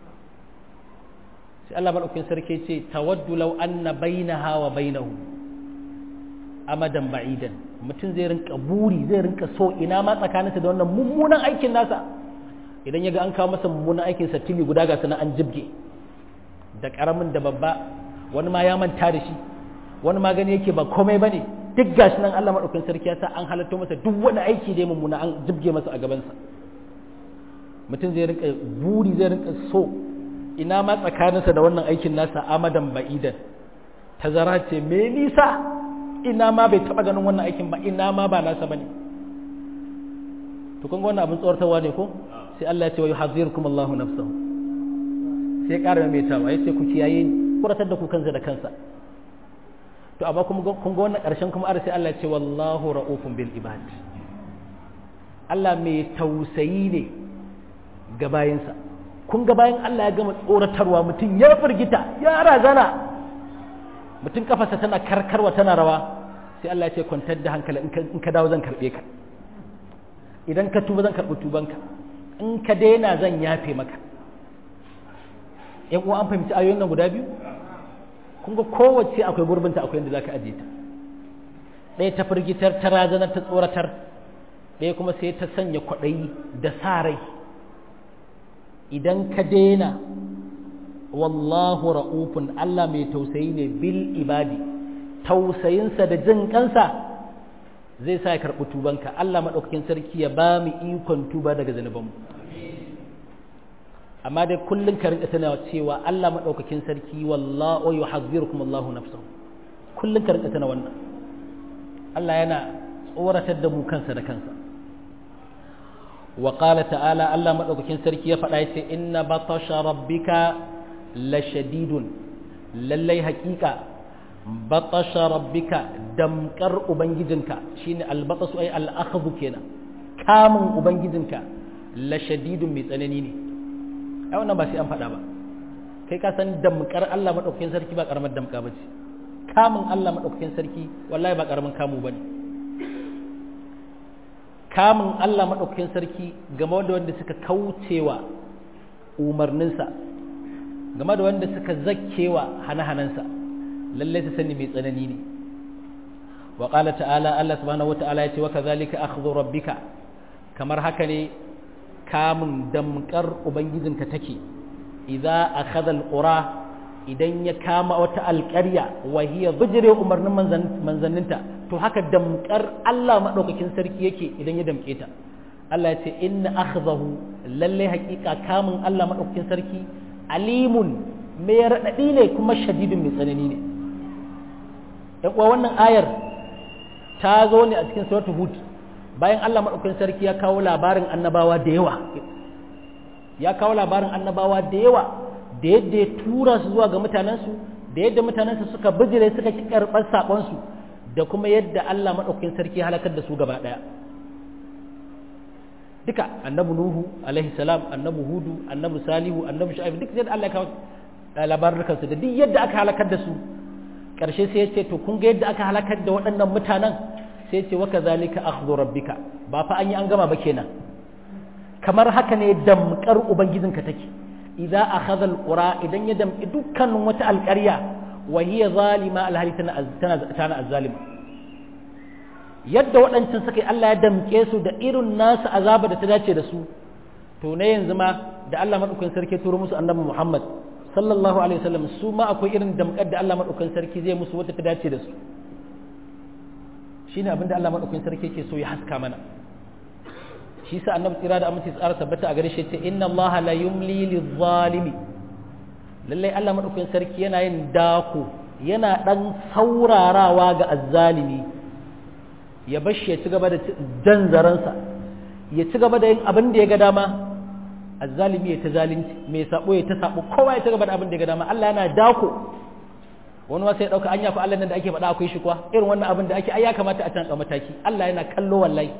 Speaker 1: sai Allah madaukakin sarki ce tawaddu law anna bainaha wa bainahu amadan ba'idan mutum zai rinka buri zai rinka so ina ma tsakaninsa da wannan mummunan aikin nasa idan ya ga an kawo masa mummunan aikin sa tili guda ga sana an jibge da karamin da babba wani ma ya manta da shi wani ma gani yake ba komai bane duk gashi nan Allah madaukakin sarki ya sa an halatto masa duk wani aiki da mummuna an jibge masa a gabansa mutum zai rinka buri zai rinka so ina ma tsakaninsa da wannan aikin nasa amadan ba'idan tazara ce me nisa ina ma bai taba ganin wannan aikin ba ina ma ba nasa bane to kun ga wannan abin tsortarwa ne ko sai Allah ya ce wa yuhazzirukum Allahu nafsahu sai ƙara mai tawa yace ku kiyaye kuratar da ku kansa da kansa to amma kuma kun ga wannan ƙarshen kuma arsi Allah ya ce wallahu ra'ufun bil ibad Allah mai tausayi ne ga bayinsa kun ga bayan Allah ya gama tsoratarwa mutum ya firgita ya razana mutum kafarsa tana karkarwa tana rawa sai Allah ya ce kwantar da hankali in ka dawo zan karbe ka idan ka tuba zan karbi tubanka in ka daina zan yafe maka yan uwa an fahimci ayoyin nan guda biyu kun ga kowace akwai gurbinta akwai inda zaka aje ta ɗaya ta firgitar ta razanar ta tsoratar ɗaya kuma sai ta sanya kwaɗayi da sa rai idan ka daina wallahu ra'ufun Allah mai tausayi ne bil ibadi tausayinsa da jin kansa zai sa ya karɓi tubanka Allah maɗaukakin sarki ya ba mu ikon tuba daga zanubanmu amma dai kullum ka rinka tana cewa Allah maɗaukakin sarki wallahu yuhazzirukum Allahu nafsahu kullum ka rinka tana wannan Allah yana tsoratar da mu kansa da kansa wa qala ta'ala Allah maɗaukakin sarki ya faɗa yace inna batasha rabbika lashadidun lallai haƙiƙa batasha rabbika damkar ubangijinka shine albatasu ay al-akhdhu kenan kamun ubangijinka lashadidun mai tsanani ne ai wannan ba sai an faɗa ba kai ka san damkar Allah madaukakin sarki ba karamar damka bace kamun Allah madaukakin sarki wallahi ba karamin kamu bane kamun Allah madaukakin sarki game da wanda suka kaucewa umarninsa game da wanda suka zakkewa hana-hanansa lalle su sani mai tsanani ne wa qala ta'ala Allah subhanahu wata'ala yace wa kadhalika akhdhu rabbika kamar haka ne kamun damkar ubangijinka take idza akhadha alqura idan ya kama wata alƙarya wa hiya bijire umarnin manzanninta to haka damkar Allah madaukakin sarki yake idan ya damke ta Allah ya ce inna akhdahu lalle haƙiƙa kamun Allah madaukakin sarki alimun mai raɗaɗi ne kuma shadidin mai tsanani ne yan uwa wannan ayar ta zo ne a cikin suratul hud bayan Allah madaukakin sarki ya kawo labarin annabawa da yawa ya kawo labarin annabawa da yawa da yadda ya tura su zuwa ga mutanensu da yadda mutanensu suka bijire suka ki karɓar saƙonsu da kuma yadda Allah maɗaukakin sarki ya halakar da su gaba ɗaya duka annabi nuhu alaihi salam annabi hudu annabi salihu annabi shu'aib duk yadda Allah ya kawo labarukan su da duk yadda aka halakar da su ƙarshe sai ya ce to kun ga yadda aka halakar da waɗannan mutanen sai ya ce wa kazalika akhdhu rabbika ba fa an yi an gama ba kenan kamar haka ne damkar ubangijinka take idza akhadha alqura idan ya damki dukkanin wata alƙarya wa hiya zalima alhali tana tana azzalima yadda waɗancan suka yi Allah ya damke su da irin nasu azaba da ta dace da su to ne yanzu ma da Allah madaukakin sarki turo musu annabi Muhammad sallallahu alaihi wasallam su ma akwai irin damkar da Allah madaukakin sarki zai musu wata ta dace da su shine abin da Allah madaukakin sarki yake so ya haska mana shi sa annabi tsira da aminci tsara tabbata a gare shi ce inna allaha la yumli lizalimi lalle Allah madaukakin sarki yana yin dako yana dan saurarawa ga azzalimi ya bashi ya ci gaba da jan zaransa ya ci gaba da yin abin da ya ga dama azzalimi ya ta zalunci mai sabo ya ta sabo kowa ya ci gaba da abin da ya ga dama Allah yana dako wani wasu ya dauka anya ko Allah nan da ake faɗa akwai shi kuwa irin wannan abin da ake ai ya kamata a canza mataki Allah yana kallo wallahi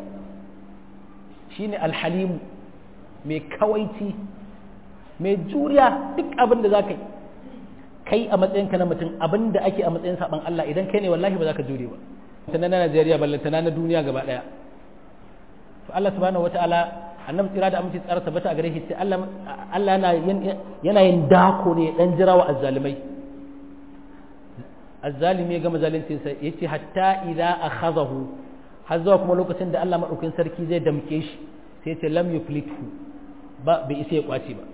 Speaker 1: shine alhalimu mai kawaici mai juriya duk abin da za ka yi kai a matsayinka na mutum abin da ake a matsayin saban Allah idan kai ne wallahi ba za ka jure ba tana na Najeriya ballantana na duniya gaba daya to Allah subhanahu wataala annabi tsira da aminci tsara tabbata a gare shi sai Allah Allah yana yana yin dako ne dan jirawa azzalimai azzalimi ya gama zalunci sai yace hatta idza akhadahu har zuwa kuma lokacin da Allah maɗaukin sarki zai damke shi sai ce lam yuflithu ba bai isa ya kwace ba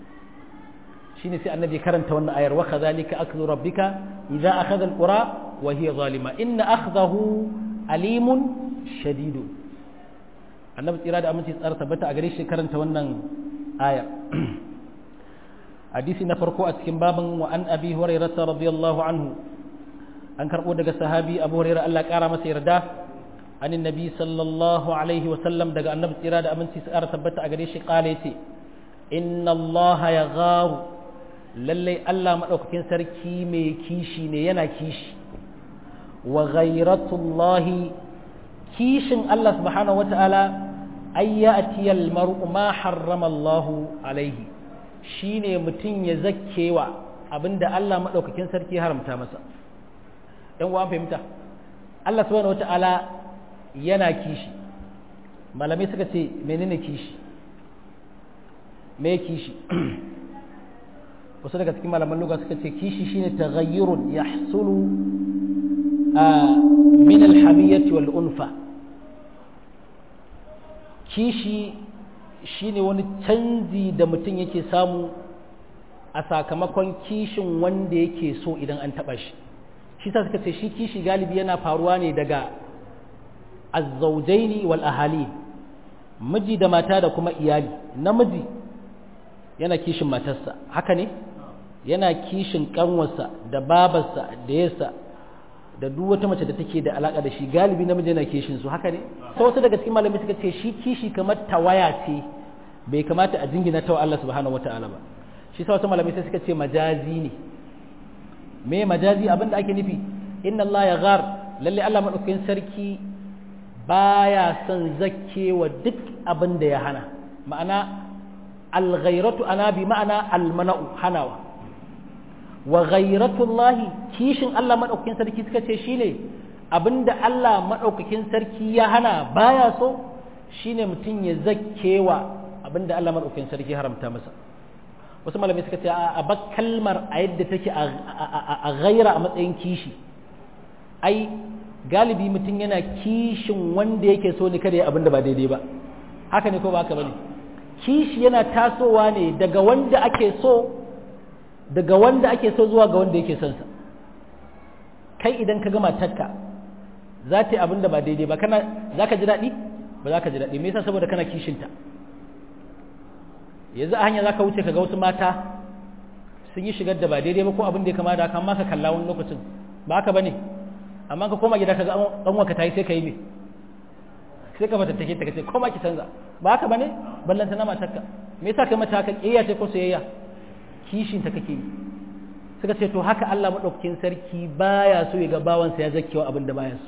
Speaker 1: shine sai annabi karanta wannan ayar wa kadhalika akhdhu rabbika idza akhadha alqura wa hiya zalima inna akhdahu alimun shadidun annabi tsira da aminci tsara tabbata a gare shi karanta wannan aya hadisi na farko a cikin babin wa an abi hurairah radiyallahu anhu an karbo daga sahabi abu hurairah Allah kara masa yarda عن النبي صلى الله عليه وسلم دقى النبي إرادة أمن سيسارة ثبت أقريش قاليتي إن الله يغار للي ألا مألوك كن سركي مي كيشي نينا كيش وغيرة الله كيش الله سبحانه وتعالى أن يأتي المرء ما حرم الله عليه shine mutum ya zakkewa abinda Allah maɗaukakin sarki haramta masa ɗan uwan fahimta Allah subhanahu wata'ala yana kishi malamai suka ce menene kishi me kishi wasu daga cikin malaman luga suka ce kishi shine taghayyurun yahsulu min alhamiyyati wal unfa kishi shine wani canji da mutum yake samu a sakamakon kishin wanda yake so idan an taba shi shi sa suka ce shi kishi galibi yana faruwa ne daga azzaujaini wal ahali miji da mata da kuma iyali namiji yana kishin matarsa haka ne yana kishin kanwarsa da babarsa da yasa da duk wata mace da take da alaka da shi galibi namiji yana kishin su haka ne sai wasu daga cikin malamai suka ce shi kishi kamar tawaya ce bai kamata a jingina ta Allah subhanahu wataala ba shi sa wasu malamai sai suka ce majazi ne me majazi abinda ake nufi inna Allah ya ghar lalle Allah madaukakin sarki baya son zakkewa duk abin da ya hana ma'ana alghairatu ana bi ma'ana almana'u hanawa wa ghairatullahi kishin Allah madaukakin sarki suka ce shine abinda Allah madaukakin sarki ya hana baya so shine mutum ya zakkewa abinda Allah madaukakin sarki haramta masa wasu malamai suka ce a bak kalmar a yadda take a ghaira a matsayin kishi ai galibi mutum yana kishin wanda yake so ne kada ya abin da ba daidai ba haka ne ko ba haka bane kishi yana tasowa ne daga wanda ake so daga wanda ake so zuwa ga wanda yake son sa kai idan ka gama takka za ta yi abin da ba daidai ba kana za ka ji daɗi ba za ka ji daɗi me yasa saboda kana kishinta yanzu a hanya za ka wuce ka ga wasu mata sun yi shigar da ba daidai ba ko abin da ya kama da kan maka kalla wani lokacin ba haka ba ne amma ka koma gida ka ga an waka ta yi sai ka yi me sai ka mata take ta kace koma ki canza ba haka ba ne ballanta na matarka me yasa kai mata haka kiyaya ce ko soyayya kishin ta kake yi suka ce to haka Allah madaukakin sarki baya so ya ga bawansa ya zakkewa abin da baya so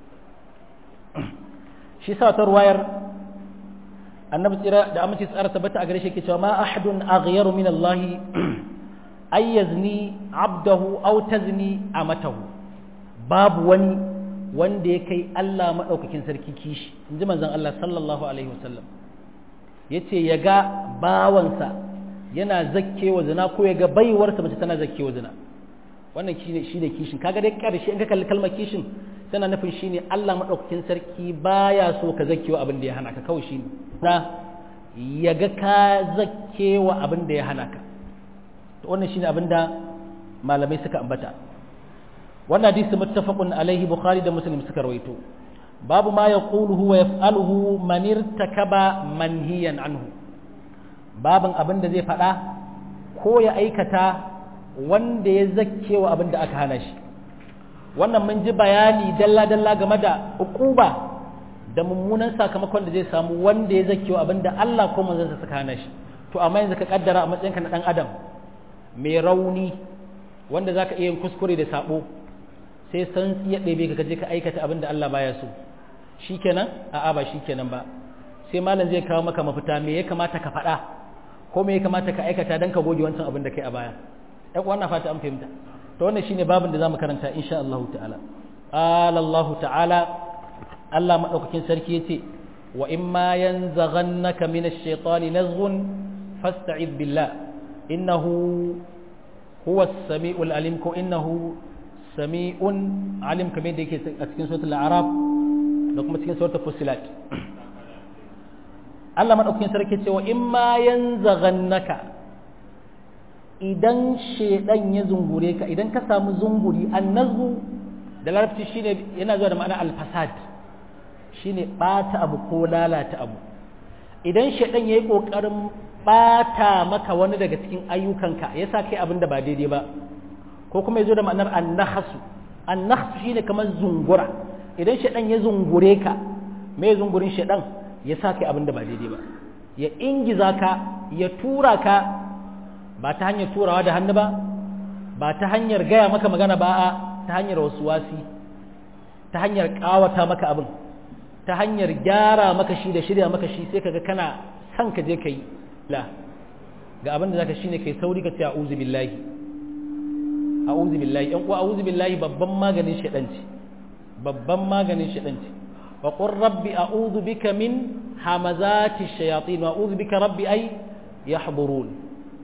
Speaker 1: shi sa ta ruwayar annabi tsira da amince tsara tabbata a gare shi ke cewa ma ahadun aghyaru min Allah ay yazni abdahu aw tazni amatahu babu wani wanda ya kai Allah madaukakin sarki kishi inji manzon Allah sallallahu alaihi wasallam yace ya ga bawansa yana zakkewa zina ko ya ga baiwarsa mace tana zakkewa zina wannan shine shine kishin kaga dai karshe in ka kalli kalmar kishin tana nufin shine Allah madaukakin sarki baya so ka zakkewa abin da ya hana ka kawai shine na ya ga ka zakkewa abin da ya hana ka to wannan shine abin da malamai suka ambata wannan hadisi muttafaqun alaihi bukhari da muslim suka rawaito babu ma yaquluhu wa yaf'aluhu man irtakaba manhiyan anhu babin abin da zai faɗa ko ya aikata wanda ya zakkewa abin da aka hana shi wannan mun ji bayani dalla-dalla game da ukuba da mummunan sakamakon da zai samu wanda ya zakewa abinda Allah ko manzansa suka hana shi to amma yanzu ka kaddara a matsayinka na dan adam mai rauni wanda zaka iya yin kuskure da sabo sai san ya ɗebe ka kaje ka aikata abinda Allah baya so shikenan a'a ba shikenan ba sai malam zai kawo maka mafita me ya kamata ka faɗa ko me ya kamata ka aikata dan ka goge wancan abin da kai a baya ɗan wannan fata an fahimta to wannan shine babin da zamu karanta insha Allah ta'ala qala Allah ta'ala Allah madaukakin sarki yace wa imma yanzaghannaka minash shaitani nazghun fasta'id billah innahu huwa as-sami'ul alim ko innahu sami'un alim kamar da yake a cikin suratul a'raf da kuma cikin suratul fussilat Allah madaukakin sarki yace wa imma yanzaghannaka idan shedan ya zungure ka idan ka samu zunguri annazu da larabci shine yana zuwa da ma'ana alfasad shine bata abu ko lalata abu idan shedan yayi kokarin bata maka wani daga cikin ayyukanka yasa kai abin da ba daidai ba ko kuma yazo da ma'anar annahsu annahsu shine kamar zungura idan shedan ya zungure ka me zungurin shedan yasa kai abin da ba daidai ba ya ingiza ka ya tura ka ba ta hanyar turawa da hannu ba ba ta hanyar gaya maka magana ba a ta hanyar wasu wasi ta hanyar kawata maka abin ta hanyar gyara maka shi da shirya maka shi sai kaga kana son ka je ka yi la ga abin da zaka shine kai sauri ka ce a'udhu billahi a'udhu billahi yan uwa a'udhu billahi babban maganin shedan ce babban maganin shedan ce wa qur rabbi a'udhu bika min hamazati shayatin wa a'udhu bika rabbi ay yahburun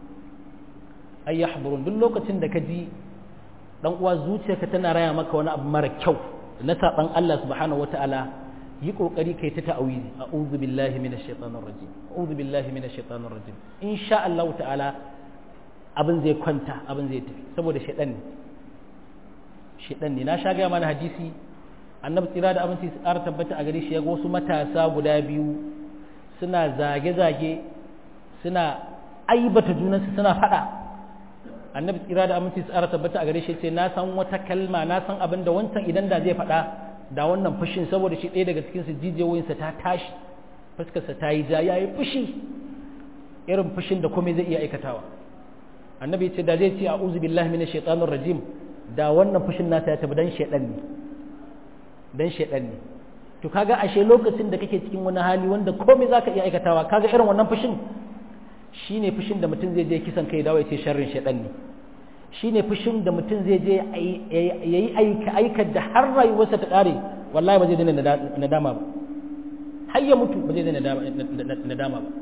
Speaker 1: ay yahburun duk lokacin da ka ji dan uwa zuciyarka tana raya maka wani abu mara kyau na saban Allah subhanahu wataala yi kokari kai ta ta'awizi a'udhu billahi minash shaitanir rajim a'udhu billahi minash shaitanir rajim insha Allah ta'ala abin zai kwanta abin zai tafi saboda shaitan ne shaitan ne na sha ga mana hadisi annabi tsira da abinci tsara tabbata a gare shi ya ga wasu matasa guda biyu suna zage-zage suna aibata junansu suna fada annabi tsira da aminci tsara tabbata a gare shi ce na san wata kalma na san abin da wancan idan da zai faɗa da wannan fushin saboda shi ɗaya daga cikin su jijiyoyinsa ta tashi fuskarsa ta yi ja ya yi fushi irin fushin da komai zai iya aikatawa annabi ya ce da zai ce a'udhu billahi minash shaitanir rajim da wannan fushin nasa ya tafi dan shaidan ne dan shaidan ne to kaga ashe lokacin da kake cikin wani hali wanda komai zaka iya aikatawa kaga irin wannan fushin shi ne fushin da mutum zai je kisan kai dawo ya ce sharrin shaɗan ne shi ne fushin da mutum zai je ya yi aika da har rayuwarsa ta ƙare wallahi ba zai daina nadama ba har ya mutu ba zai daina nadama ba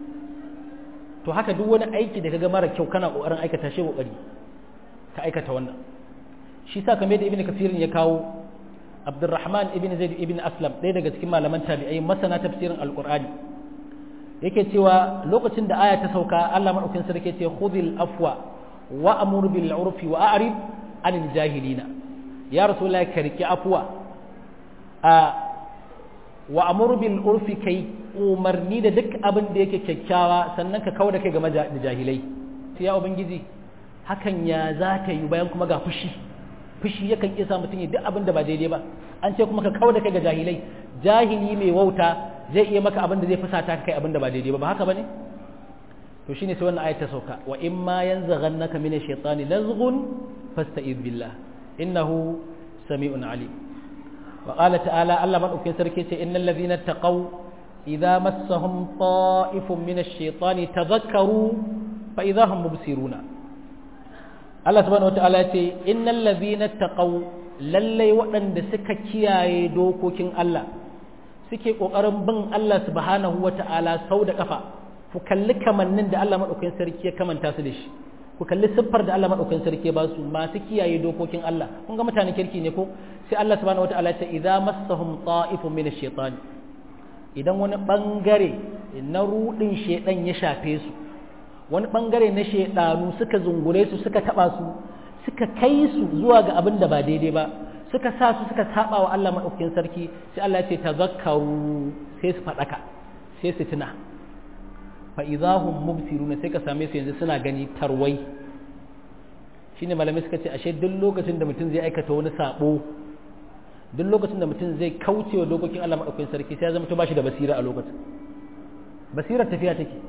Speaker 1: to haka duk wani aiki da kaga mara kyau kana ƙoƙarin aikata shi ƙoƙari ka aikata wannan shi sa kamar da ibn kafirin ya kawo abdurrahman ibn zaid ibn aslam ɗaya daga cikin malaman tabi'ai masana tafsirin alqur'ani yake cewa lokacin da aya ta sauka Allah madaukakin sarki ce khudhil afwa wa amur bil urfi wa a'rid anil jahilina ya rasulullahi ka riki afwa a wa amur bil urfi kai umarni da duk abin da yake kyakkyawa sannan ka kawo da kai game da jahilai sai ya ubangiji hakan ya za ta yi bayan kuma ga fushi fushi yakan iya sa mutum ya duk abin da ba daidai ba an ce kuma ka kawo da kai ga jahilai jahili mai wauta zai iya maka abin da zai fusata kai abin da ba daidai ba ba haka bane to shine sai wannan ayat ta sauka wa in ma yanzaghannaka min ash-shaytani nazghun fasta'id billah innahu sami'un alim wa qala ta'ala Allah madaukakin sarki ce innal ladhina taqaw idza massahum ta'ifun min ash-shaytani tadhakkaru fa idza hum mubsiruna Allah subhanahu wata'ala ce innal ladhina taqaw lallai waɗanda suka kiyaye dokokin Allah suke kokarin bin Allah subhanahu wata'ala sau da kafa ku kalli kamannin da Allah madaukakin sarki ya kamanta su da shi ku kalli siffar da Allah madaukakin sarki ya ba su masu kiyaye dokokin Allah kun ga mutanen kirki ne ko sai Allah subhanahu wata'ala ce idza massahum ta'ifun min ash-shaytan idan wani bangare na rudin shedan ya shafe su wani bangare na shaidanu suka zungure su suka taba su suka kai su zuwa ga abin da ba daidai ba suka sa su suka saba wa Allah madaukakin sarki sai Allah ya ce tazakkaru sai su fadaka sai su tuna fa idahum mubsiruna sai ka same su yanzu suna gani tarwai shine malamai suka ce ashe duk lokacin da mutum zai aikata wani sabo duk lokacin da mutum zai kauce wa dokokin Allah madaukakin sarki sai ya zama to bashi da basira a lokacin basirar tafiya take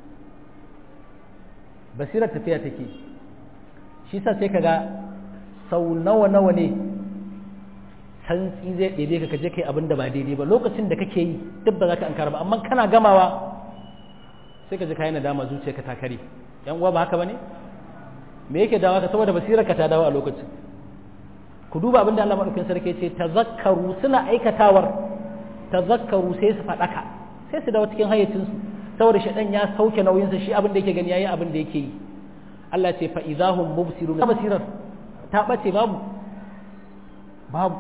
Speaker 1: basirar tafiya take shi sa sai kaga sau nawa nawa ne santsi zai ɗebe ka kaje kai abin da ba daidai ba lokacin da kake yi duk ba za ka ankara ba amma kana gamawa sai ka ji kayan nadama zuciya ka ta kare yan uwa ba haka bane me yake dawa ka saboda basirar ka ta dawo a lokacin ku duba abin da Allah madaukakin sarki ce tazakkaru suna aikatawar tazakkaru sai su faɗaka sai su dawo cikin hayyacinsu saboda shaɗan ya sauke nauyinsa shi abin da yake gani yayi abin da yake yi Allah ce fa idahum mubsirun ta basirar ta bace babu babu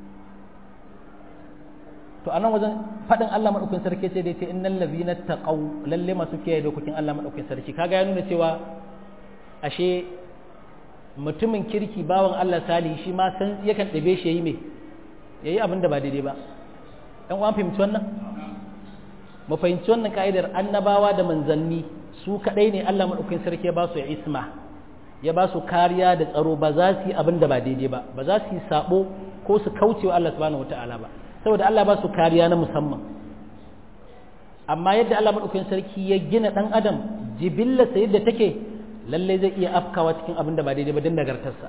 Speaker 1: to anan wajen fadin Allah madaukakin sarki sai dai ce innal ladhina taqaw lalle masu kiyaye dokokin Allah madaukakin sarki kaga ya nuna cewa ashe mutumin kirki bawan Allah salihi shi ma san yakan dabe shi yayi me yayi abin da ba daidai ba dan uwan fahimci wannan mu fahimci wannan ka'idar annabawa da manzanni su kadai ne Allah madaukakin sarki ya ba su isma ya ba su kariya da tsaro ba za su yi abin da ba daidai ba ba za su yi sabo ko su kauce wa Allah subhanahu wataala ba saboda Allah ba su kariya na musamman amma yadda Allah madaukakin sarki ya gina dan adam jibilla sa yadda take lalle zai iya afkawa cikin abin da ba daidai ba don nagartarsa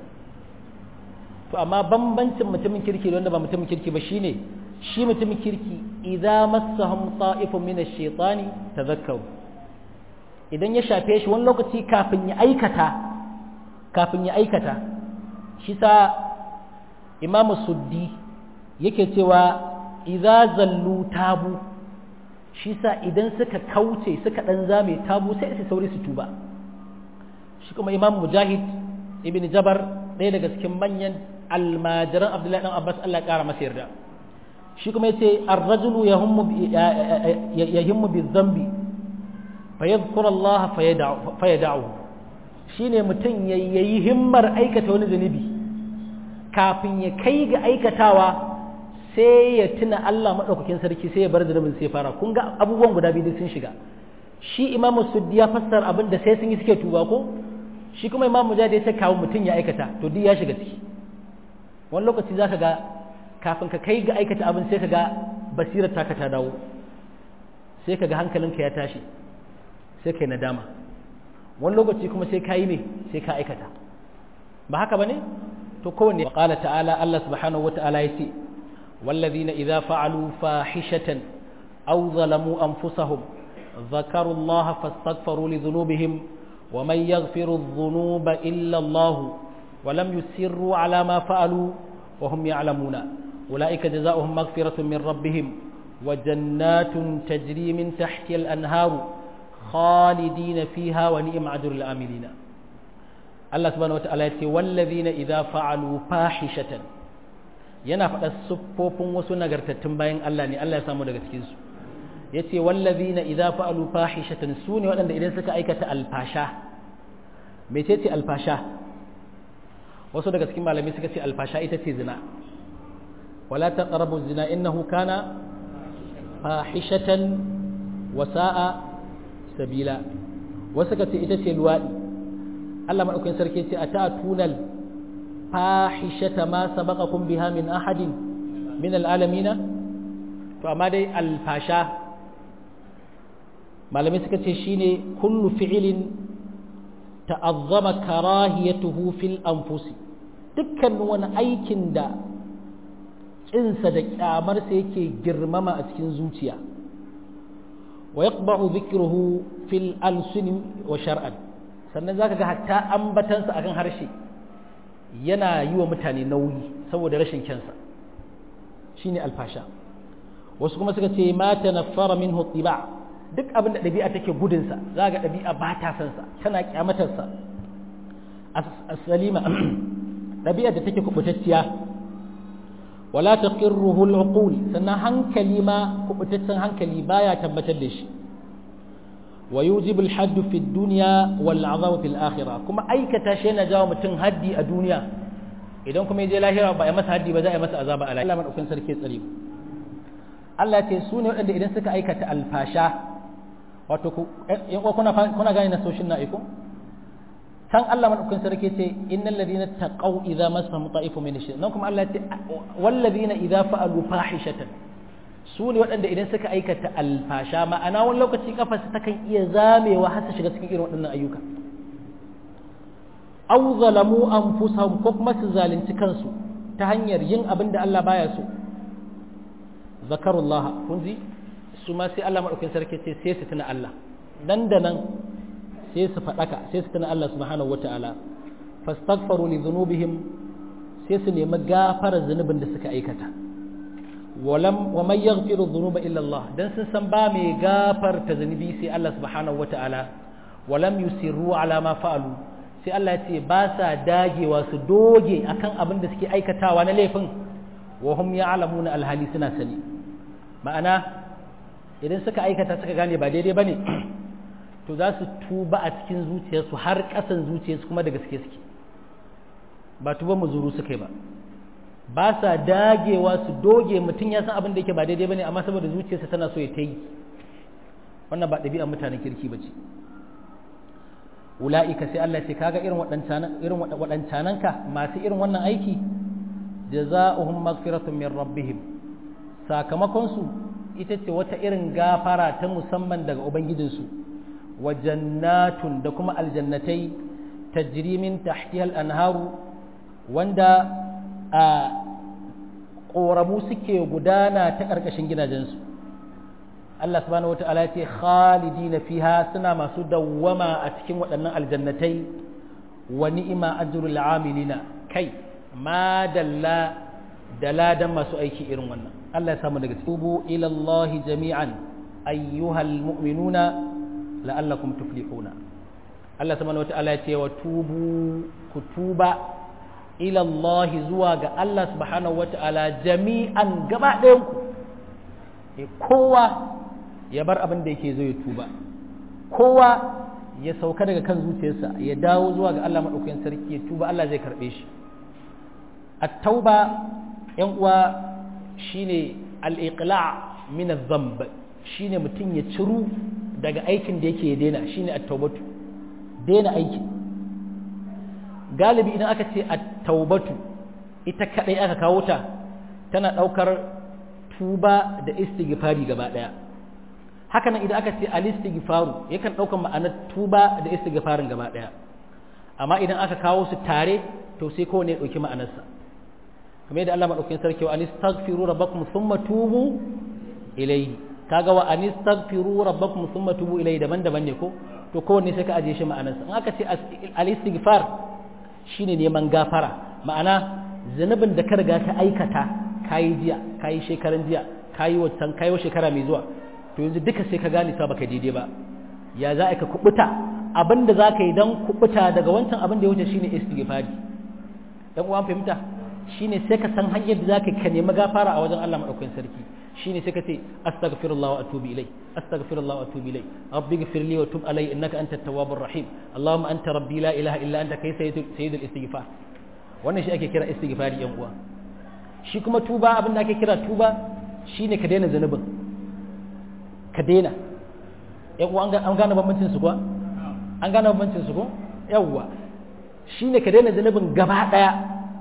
Speaker 1: to amma bambancin mutumin kirki da wanda ba mutumin kirki ba shine shi mutumin kirki idza massahum ta'ifun min ash-shaytani tadhakkaru idan ya shafe shi wani lokaci kafin ya aikata kafin ya aikata shi sa Imam Suddi yake cewa idza zallu tabu shi sa idan suka kauce suka dan zame tabu sai su sauri su tuba shi kuma Imam Mujahid ibn Jabar ɗaya daga cikin manyan almajiran Abdullahi dan Abbas Allah ya kara masa yarda shi kuma yace ar-rajulu yahummu yahimmu bi-dhanbi fayadhkuru Allah fayad'u shine mutum yayi himmar aikata wani zunubi kafin ya kai ga aikatawa sai ya tuna Allah madaukakin sarki sai ya bar zunubin sai fara kun ga abubuwan guda biyu sun shiga shi Imam Suddi ya fassara abin da sai sun yi suke tuba ko shi kuma Imam Mujahid ya ce kawo mutum ya aikata to duk ya shiga ciki wani lokaci zaka ga kafin ka kai ga aikata abin sai ka ga basirar taka ta dawo sai ka ga hankalinka ya tashi sai ka yi nadama wani lokaci kuma sai ka yi ne sai ka aikata ba haka ba ne to kowanne qala ta'ala Allah subhanahu wata'ala ya ce والذين إذا فعلوا فاحشة أو ظلموا أنفسهم ذكروا الله فاستغفروا لذنوبهم ومن يغفر الذنوب إلا الله ولم يسروا على ما فعلوا وهم يعلمون أولئك جزاؤهم مغفرة من ربهم وجنات تجري من تحت الأنهار خالدين فيها ونعم أجر العاملين الله سبحانه وتعالى والذين إذا فعلوا فاحشة yana faɗa siffofin wasu nagartattun bayan Allah ne Allah ya samu daga cikinsu ya ce wallazina idza fa'alu fahishatan su ne waɗanda idan suka aikata alfasha mecece alfasha wasu daga cikin malamai suka ce alfasha ita ce zina wala taqrabu zina innahu kana fahishatan wa sa'a sabila wasu suka ce ita ce luwadi Allah madaukakin sarki ce atatuna fahishata ma sabaqakum biha min ahadin min alalamina to amma dai alfasha malamai suka ce shine kullu fi'ilin ta'azzama karahiyatuhu fil anfusi dukkan wani aikin da kinsa da kyamarsa yake girmama a cikin zuciya wa yaqba'u dhikruhu fil alsun wa shar'an sannan zaka ga hatta ambatansa akan harshe yana yi wa mutane nauyi saboda rashin kyansa shine alfasha wasu kuma suka ce ma tanaffara minhu tiba' duk abin da ɗabi'a take gudunsa za ga ɗabi'a ba ta san sa tana kyamatarsa as-salima ɗabi'a da take kubutacciya wala taqirruhu al-uqul sannan hankali ma kubutaccen hankali baya tabbatar da shi wa yujibu al-hadd fi ad-dunya wal 'adhabu fil akhirah kuma aikata shi yana jawo mutum haddi a duniya idan kuma je lahira ba ya masa haddi ba za a yi masa azaba a lahira Allah madaukakin sarki tsare Allah ya ce su ne waɗanda idan suka aikata alfasha wato kuna kuna gane na soshin na iko san Allah madaukakin sarki ce innal ladina taqaw idza masahum ta'ifu min ash nan kuma Allah ya ce wal ladina idza fa'alu fahishatan su ne waɗanda idan suka aikata alfasha ma'ana wani lokaci kafarsa takan iya zamewa har su shiga cikin irin waɗannan ayyuka aw zalamu anfusahum ko kuma su zalunci kansu ta hanyar yin abin da Allah baya so zakarullah kun ji su ma sai Allah maɗaukin sarki ce sai su tuna Allah nan da nan sai su faɗaka sai su tuna Allah subhanahu wa ta'ala fastaghfaru li dhunubihim sai su nemi gafara zunubin da suka aikata walam wa man yaghfiru dhunuba illa Allah dan sun san ba mai gafarta zunubi sai Allah subhanahu wa ta'ala walam yusirru ala ma fa'alu sai Allah ya ce ba sa dagewa su doge akan abin da suke aikatawa na laifin wa hum ya'lamuna alhali suna sani ma'ana idan suka aikata suka gane ba daidai ba ne to za su tuba a cikin zuciyarsu har ƙasan zuciyarsu kuma da gaske suke ba tuba muzuru suka yi ba ba sa dagewa su doge mutum ya san abin da yake ba daidai ba ne amma saboda zuciyarsa tana so ya ta yi wannan ba ɗabi'ar mutanen kirki ba ce ula'ika sai Allah ce kaga irin waɗancananka masu irin wannan aiki jaza'uhum maghfiratun min rabbihim sakamakonsu ita ce wata irin gafara ta musamman daga Ubangijinsu wa jannatun da kuma aljannatai tajrimin tahtiyal anharu wanda a ƙoramu suke gudana ta ƙarƙashin gidajensu Allah subhanahu wata'ala ce khalidina fiha suna masu dawwama a cikin waɗannan aljannatai wa ni'ima ajrul amilina kai ma dalla da ladan masu aiki irin wannan Allah ya samu daga tubu ila Allah jami'an ayyuhal mu'minuna la'allakum tuflihuna Allah subhanahu wata'ala ya ce wa tubu ku tuba ila Allah zuwa ga Allah subhanahu wata'ala jami'an gaba ɗayan ku e kowa ya bar abin da yake zo ya tuba kowa ya sauka daga kan zuciyarsa ya dawo zuwa ga Allah madaukakin sarki ya tuba Allah zai karbe shi at-tauba yan uwa shine al-iqla' min adh-dhanb shine mutum ya ciru daga aikin da yake ya daina shine at-taubatu daina aiki galibi idan aka ce at-taubatu ita kadai aka kawo ta tana daukar tuba da istighfari gaba daya haka nan idan aka ce al-istighfaru yakan daukar ma'anar tuba da istighfarin gaba daya amma idan aka kawo su tare to sai kowane ya dauki ma'anarsa kamar yadda Allah madaukakin sarki wa anistaghfiru rabbakum thumma tubu ilayhi kaga wa anistaghfiru rabbakum thumma tubu ilayhi daban-daban ne ko to kowanne sai ka aje shi ma'anarsa in aka ce al-istighfar shine neman gafara ma'ana zanubin da ka riga ka aikata kayi jiya kayi shekaran jiya kayi wancan kayi shekara mai zuwa to yanzu duka sai ka gane cewa baka daidai ba ya za ka kubuta abinda za ka yi don kubuta daga wancan abin da ya wuce shine istighfari dan uwan fahimta shine sai ka san hanyar da zaka ka nemi gafara a wajen Allah madaukakin sarki shine sai ka ce astaghfirullah wa atubu ilai astaghfirullah wa atubu ilai rabbi ighfir li wa tub alai innaka antat tawwabur rahim allahumma anta rabbi la ilaha illa anta kai sayyidul sayyidul istighfar wannan shi ake kira istighfari yan uwa shi kuma tuba abin da ake kira tuba shine ka daina zanubin ka daina yan uwa an gane bambancin su kuwa an gane bambancin su ko yawwa shine ka daina zanubin gaba daya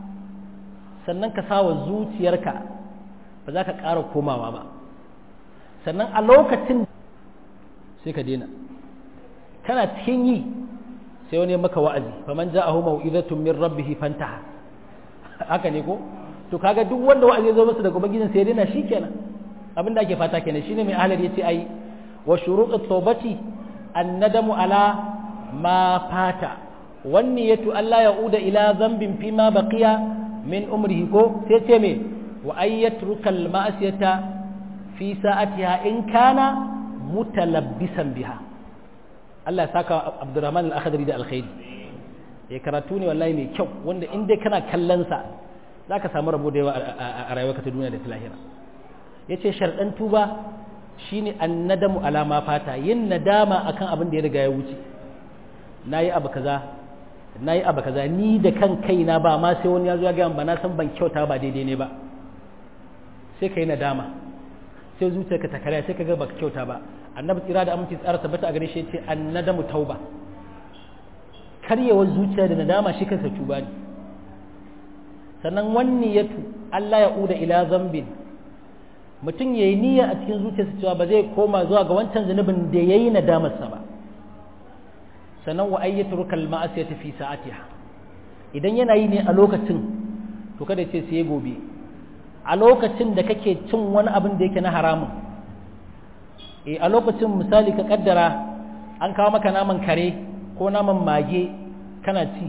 Speaker 1: sannan ka sawa zuciyarka ba za ka ƙara komawa ba sannan a lokacin sai ka daina kana cikin yi sai wani maka wa'azi faman ja'ahu mau'izatun min rabbih fantaha haka ne ko to kaga duk wanda wa'azi ya zo masa daga ubangijin sai daina shikenan abin da ake fata kenan shine mai ahlar yace ai wa shurut at-tawbati an-nadamu ala ma fata wan niyatu alla ya'uda ila dhanbin fima baqiya min umrihi ko sai ce me wa ayyatrukal ma'asiyata fi sa'atiha in kana mutalabbisan biha Allah ya saka Abdurrahman al-Akhdari da alkhairi ya karatu ne wallahi mai kyau wanda in dai kana kallon sa zaka samu rabo da yawa a rayuwarka ta duniya da ta lahira yace sharɗan tuba shine annadamu ala ma fata yin nadama akan abin da ya riga ya wuce nayi abu kaza nayi abu kaza ni da kan kaina ba ma sai wani ya zo ya ga ba na san ban kyauta ba daidai ne ba sai kai nadama sai zuciyarka ta karya sai ka ga baka kyauta ba annabi tsira da aminci tsara tabbata a gare shi yace annadamu tauba karyewar zuciya da nadama shi kansa tuba ne sannan wanni yatu Allah ya uda ila zambin mutum yayi niyya a cikin zuciyarsa cewa ba zai koma zuwa ga wancan zunubin da yayi nadamarsa ba sannan wa ayyatu rukal ma'asiyati fi sa'atiha idan yana yi ne a lokacin to kada ce sai gobe a lokacin da kake cin wani abin da yake na haramun e a lokacin misali ka kaddara an kawo maka naman kare ko naman mage kana ci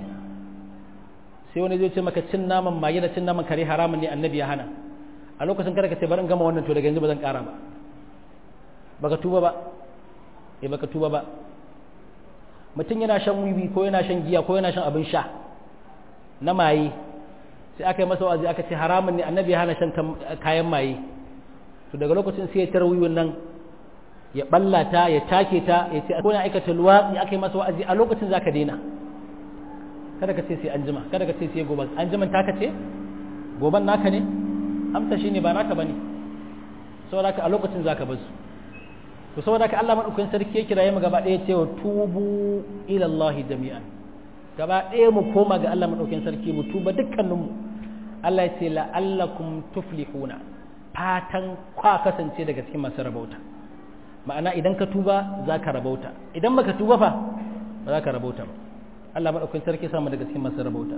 Speaker 1: sai wani zai ce maka cin naman mage da cin naman kare haramun ne annabi ya hana a lokacin kada ka ce bari in gama wannan to daga yanzu ba zan kara ba baka tuba ba eh baka tuba ba mutum yana shan wiwi ko yana shan giya ko yana shan abin sha na maye sai aka yi masa wa'azi aka ce haramun ne annabi ya hana shan kayan maye to daga lokacin sai ya tar wiwin nan ya ballata ya take ta ya ce ko na aikata luwatsi aka yi masa wa'azi a lokacin zaka daina kada ka ce sai an jima kada ka ce sai gobe an jiman taka ce goban naka ne amsa shine ba naka bane saboda ka a lokacin zaka bar su to saboda ka Allah madaukakin sarki ya kiraye mu gaba ɗaya cewa tubu ila Allah jami'an gaba ɗaya mu koma ga Allah madaukakin sarki mu tuba dukkaninmu Allah ya ce la'allakum tuflihuna fatan kwa kasance daga cikin masu rabauta ma'ana idan ka tuba za ka rabauta idan baka tuba fa ba za ka rabauta ba Allah madaukakin sarki samu daga cikin masu rabauta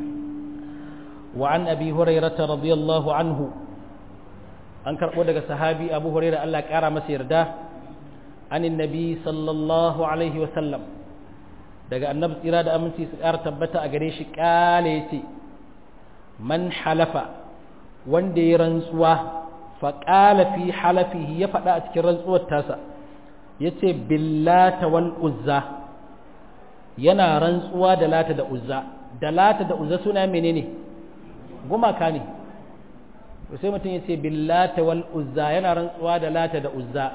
Speaker 1: wa an abi hurairah radiyallahu anhu an karbo daga sahabi abu hurairah Allah ya kara masa yarda anin nabi sallallahu alaihi wa sallam daga annabi tsira da aminci su ƙara tabbata a gare shi ƙale ce man halafa wanda ya rantsuwa faƙala fi halafihi ya faɗa a cikin rantsuwar tasa ya ce billata wal uzza yana rantsuwa da lata da uzza da lata da uzza suna menene gumaka ne to sai mutum ya ce billata wal uzza yana rantsuwa da lata da uzza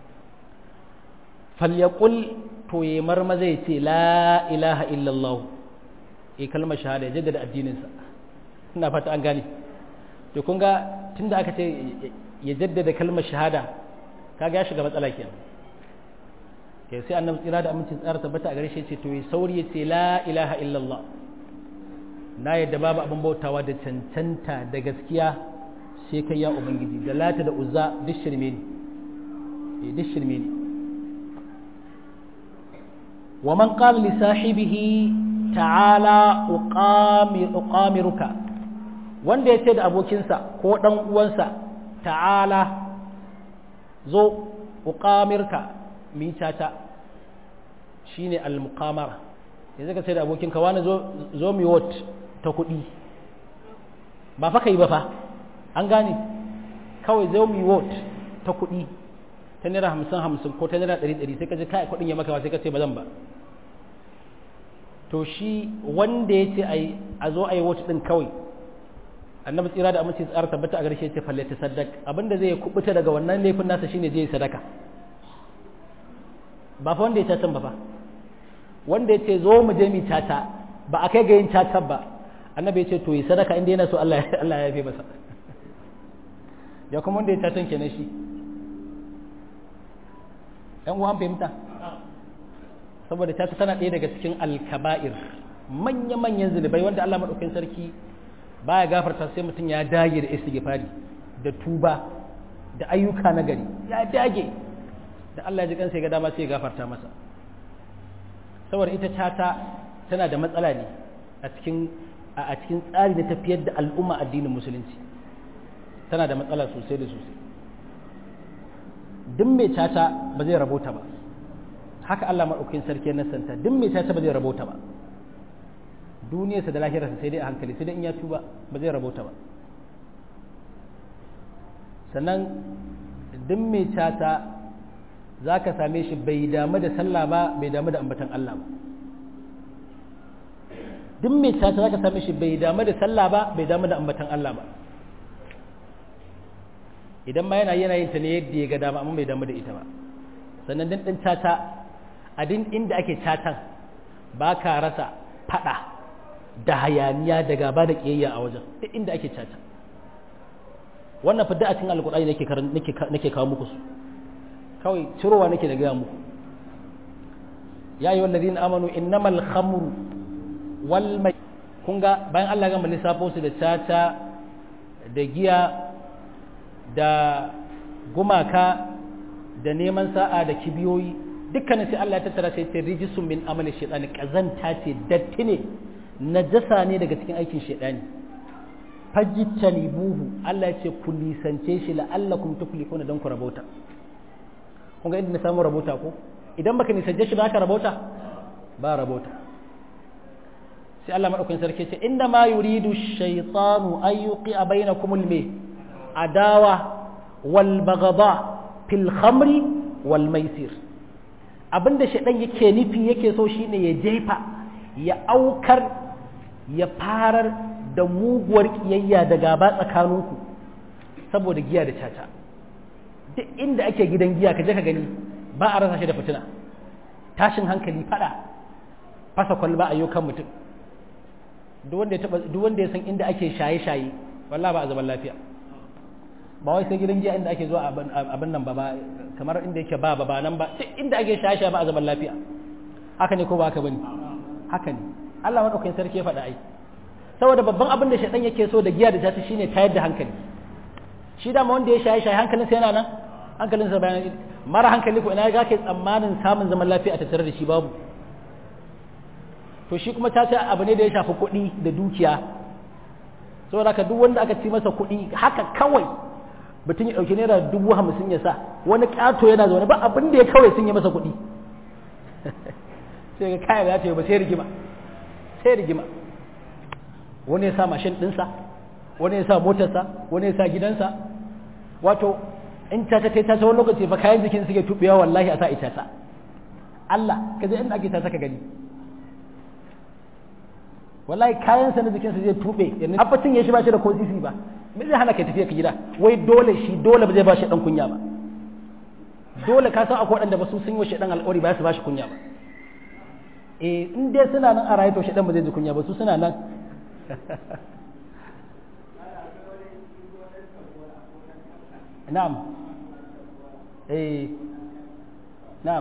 Speaker 1: falyaqul to ya marma zai ce la ilaha illallah e kalmar shahada ya jaddada addininsa ina fata an gane to kun ga tunda aka ce ya jaddada kalmar shahada kaga ya shiga matsala kenan ke sai annabi tsira da amincin tsara tabbata a gare shi ce to ya sauri ya ce la ilaha illallah na yadda babu abin bautawa da cancanta da gaskiya sai kai ya ubangiji da lata da uzza duk shirme ne duk shirme ne ومن قال لصاحبه تعالى أقامر أقامرك wanda ya ce da abokinsa ko ɗan uwansa ta'ala zo uqamirka mitata shine al-muqamara yanzu ka ce da abokinka wani zo zo mi wot ta kuɗi ba fa kai ba fa an gane kawai zo mi wot ta kuɗi ta naira hamsin hamsin ko ta naira ɗari ɗari sai ka ji kai kuɗin ya maka ba sai ka ce ba zan ba to shi wanda ya ce a zo a yi wata ɗin kawai annabi tsira da aminci tsara tabbata a garshe ce falle ta sadaka abinda zai kubuta daga wannan laifin nasa shine zai sadaka ba fa wanda ya tatan ba fa wanda ya ce zo mu je mu tata ba a kai ga yin tatan ba annabi ya ce to yi sadaka inda yana so Allah Allah ya yafe masa ya kuma wanda ya tatan kenan shi ɗan uwan fahimta saboda tata tana ɗaya daga cikin alkaba'ir manya-manyan zunubai wanda Allah maɗaukin sarki baya gafarta sai mutum ya dage da istighfari da tuba da ayyuka na gari ya dage da Allah ya ji kansa ya ga dama sai ya gafarta masa saboda ita tata tana da matsala ne a cikin a cikin tsari da tafiyar da al'umma addinin musulunci tana da matsala sosai da sosai duk mai tata ba zai rabota ba haka Allah maɗaukin sarki na santa duk mai tata ba zai rabota ba duniyarsa da lahirarsa sai dai a hankali sai dai in ya tuba ba zai rabota ba sannan duk mai tata za ka same shi bai damu da sallah ba bai damu da ambatan Allah ba duk mai tata za ka same shi bai damu da sallah ba bai damu da ambatan Allah ba idan ma yana yana yin ta ne yadda ya ga dama amma bai damu da ita ba sannan din din tata a din inda ake tatan ba ka rasa fada da hayaniya da gaba da kiyayya a wajen duk inda ake tata wannan fa a cikin alkur'ani nake nake nake kawo muku su kawai cirowa nake da gaya muku ya yi wallazi na amanu innamal khamru wal mai kun ga bayan Allah gama lissafo su da tata da giya da gumaka da neman sa'a da kibiyoyi dukkanin sai Allah ya tattara sai ce rijisun min amali shaitani kazanta ce datti ne najasa ne daga cikin aikin shaitani fajitani buhu Allah ya ce ku nisance shi la'allakum tuflihuna dan ku rabauta kun ga inda na samu rabota ko idan baka nisance shi ba ka rabota ba rabota sai Allah madaukakin sarki ce inda ma yuridu shaytanu an yuqi'a bainakum al-may adawa wal baghadha fil khamri wal maisir abinda shaydan yake nufi yake so shine ya jefa ya aukar ya farar da muguwar kiyayya da gaba tsakaninku saboda giya da caca duk inda ake gidan giya ka je ka gani ba a rasa shi da fitina tashin hankali fada fasa kwalba a kan mutum duk wanda ya taba duk wanda ya san inda ake shaye-shaye wallahi ba a zaman lafiya ba wai sai gidan giya inda ake zuwa abin nan ba ba kamar inda yake ba ba nan ba duk inda ake shaye-shaye ba a zaman lafiya haka ne ko ba haka bane haka ne Allah madaukakin sarki ya faɗa ai saboda babban abin da shaɗan yake so da giya da tata shine tayar da hankali shi dama wanda ya shaye shaye hankalinsa yana nan hankalinsa bayan mara hankali ko ina ga ke tsammanin samun zaman lafiya a tattare da shi babu to shi kuma tata abu ne da ya shafi kuɗi da dukiya saboda ka duk wanda aka ci masa kuɗi haka kawai mutum ya ɗauki naira dubu hamsin ya sa wani ƙato yana zaune ba abin da ya kawai sun yi masa kuɗi sai ga kaya da ya ce ba sai rigima sai rigima wani ya sa mashin ɗinsa wani ya sa motarsa wani ya sa gidansa wato in tata ta tata wani lokaci fa kayan jikin suke tubewa wallahi a sa ita ta Allah ka je inda ake tata ka gani wallahi kayan sa na jikin sa zai tube yanzu abbacin ya shi ba shi da ko sisi ba me zai hana ka tafiya ka gida wai dole shi dole ba zai ba shi dan kunya ba dole ka san akwai waɗanda ba su sun yi wa shi dan alƙawari ba su ba shi kunya ba eh in dai suna nan a raye to shi dan ba zai ji kunya ba su suna nan na'am eh na'am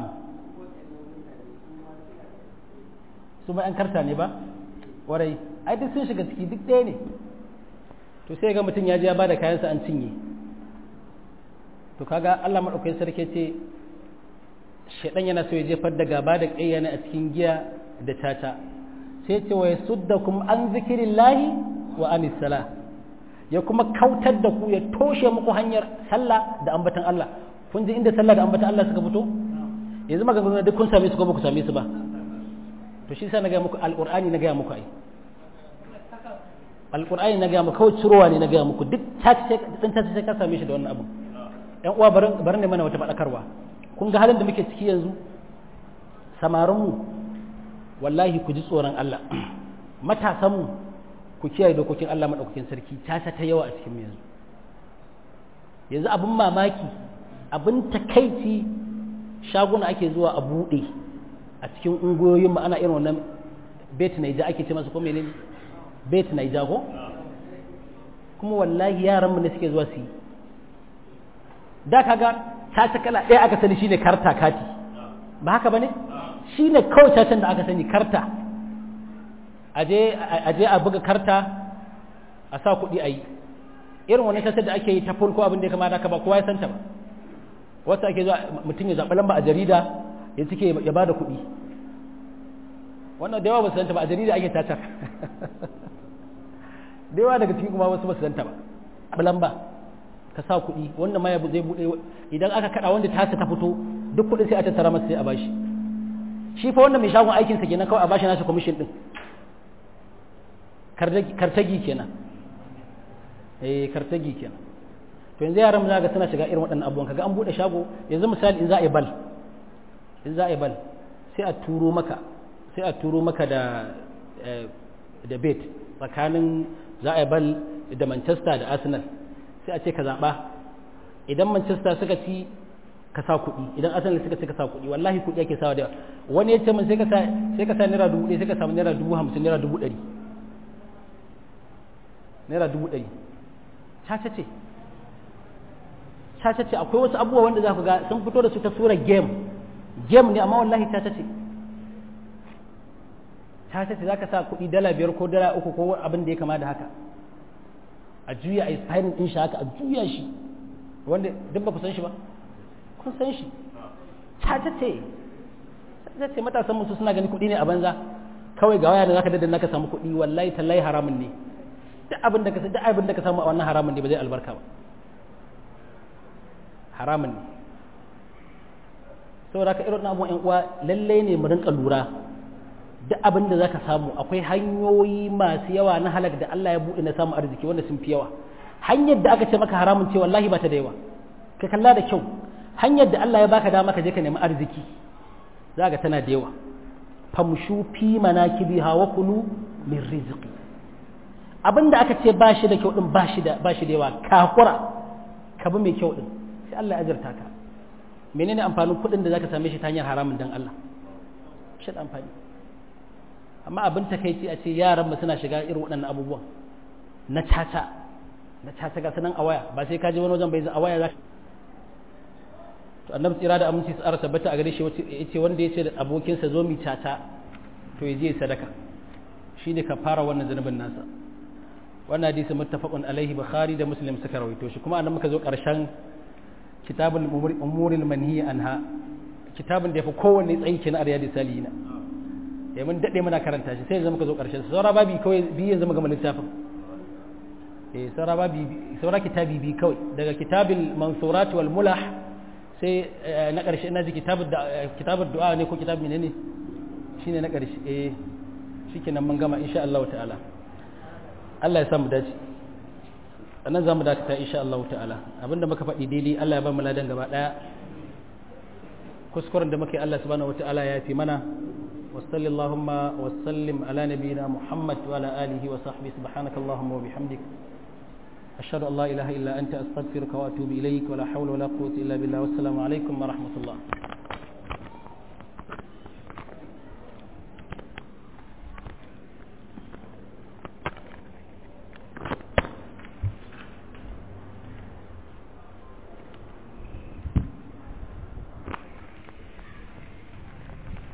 Speaker 1: su ma 'yan karta ne ba warai ai duk sun shiga ciki duk ɗaya ne to sai ga mutum ya je ya bada kayansa an cinye to kaga Allah madaukakin sarki ce shaidan yana so ya jefar da gaba da ƙayyana a cikin giya da tata sai ce wa yasuddakum an zikirillahi wa anis sala ya kuma kautar da ku ya toshe muku hanyar sallah da ambatan Allah kun ji inda sallah da ambatan Allah suka fito yanzu maganganu duk kun same su ko ba ku same su ba to shi sa na ga muku alqur'ani na ga muku ai alqur'ani na ga muku kawai cirowa ne na ga muku duk ta ce dan ta ce ka same shi da wannan abu ƴan uwa barin barin ne mana wata fadakarwa kun ga halin da muke ciki yanzu samarin mu wallahi ku ji tsoron Allah matasan mu ku kiyaye dokokin Allah madaukakin sarki tasa ta yawa a cikin yanzu yanzu abin mamaki abin takaici shaguna ake zuwa a buɗe a cikin ungoyoyin mu ana irin wannan bet naija ake ce masa ko menene bet naija ko kuma wallahi yaran mu ne suke zuwa su yi da kaga caca kala ɗaya aka sani shine karta kati ba haka bane shine kawai cacan da aka sani karta aje aje a buga karta a sa kuɗi a yi irin wani caca da ake yi ta fulko abin da ya kamata ka ba kowa ya santa ba wasu ake zuwa mutum ya zaɓi lamba a jarida ya cike ya ba da kuɗi wannan da yawa ba su santa ba a jarida ake cacar da yawa daga cikin kuma wasu ba su santa ba lamba ka sa kuɗi wanda ma zai buɗe idan aka kaɗa wanda tasa ta fito duk kuɗin sai a tattara masa sai a bashi shi fa wanda mai shagon aikinsa kenan kawai a bashi nasa kwamishin ɗin kartagi kenan eh kartagi kenan to yanzu yaran mu ga suna shiga irin waɗannan abubuwan kaga an buɗe shago yanzu misali in za a yi bal in za a yi bal sai a turo maka sai a turo maka da da bet tsakanin za a yi bal da Manchester da Arsenal sai a ce ka zaɓa idan Manchester suka ci ka sa kuɗi idan Arsenal suka ci ka sa kuɗi wallahi kuɗi ake sawa da yawa wani ya ce min sai ka sa sai ka sa naira dubu ɗaya sai ka samu naira dubu hamsin naira dubu ɗari naira dubu ɗari caca ce caca ce akwai wasu abubuwa wanda za ku ga sun fito da su ta sura game game ne amma wallahi caca ce caca ce za ka sa kuɗi dala biyar ko dala uku ko abin da ya kama da haka a juya a inspiring din shi haka a juya shi wanda duk ba ku san shi ba kun san shi caca ce caca ce matasan musu suna gani kuɗi ne a banza kawai ga waya da zaka daddanna ka samu kuɗi wallahi tallahi haramun ne duk abin da ka duk abin da ka samu a wannan haramun ne ba zai albarka ba haramun ne saboda ka irin abubuwan ƴan uwa lalle ne mu rinka lura duk abin da zaka samu akwai hanyoyi masu yawa na halak da Allah ya buɗe na samun arziki wanda sun fi yawa hanyar da aka ce maka haramun ce wallahi ba ta da yawa ka kalla da kyau hanyar da Allah ya baka dama ka je ka nemi arziki za ka tana da yawa famshu fi manakibiha wa kulu min rizqi abin da aka ce ba shi da kyau din ba shi da ba shi da yawa ka hakura ka bi mai kyau din sai Allah ya azurta ka menene amfanin kuɗin da zaka same shi ta hanyar haramun dan Allah shi da amfani amma abin takaici a ce yaran suna shiga irin waɗannan abubuwan na caca na caca ga sanan a waya ba sai ka je wani wajen bai a waya za to annabi tsira da aminci tsara tabbata a gare shi yace wanda yace da abokinsa zo mi caca to ya je sadaka shine ka fara wannan zanubin nasa wannan hadisi muttafaqun alaihi bukhari da muslim suka rawaito shi kuma annan muka zo karshen kitabul umuril manhi anha kitabun da yafi kowanne tsayi kenan a riyadus salihina ya mun daɗe muna karanta shi sai yanzu muka zo ƙarshen saura babi kawai biyu yanzu muka gama littafin eh saura babi saura kitabi bi kawai daga kitabil mansurat wal mulah sai na ƙarshe ina ji kitabud kitabud du'a ne ko kitab menene shine na ƙarshe eh shikenan mun gama insha Allah ta'ala Allah ya sa mu dace anan zamu dakata insha Allah ta'ala abinda muka faɗi daidai Allah ya ba mu ladan gaba daya kuskuren da muke Allah subhanahu wataala ya fi mana وصل اللهم وسلم على نبينا محمد وعلى آله وصحبه سبحانك اللهم وبحمدك أشهد أن لا إله إلا أنت أستغفرك وأتوب إليك ولا حول ولا قوة إلا بالله والسلام عليكم ورحمة الله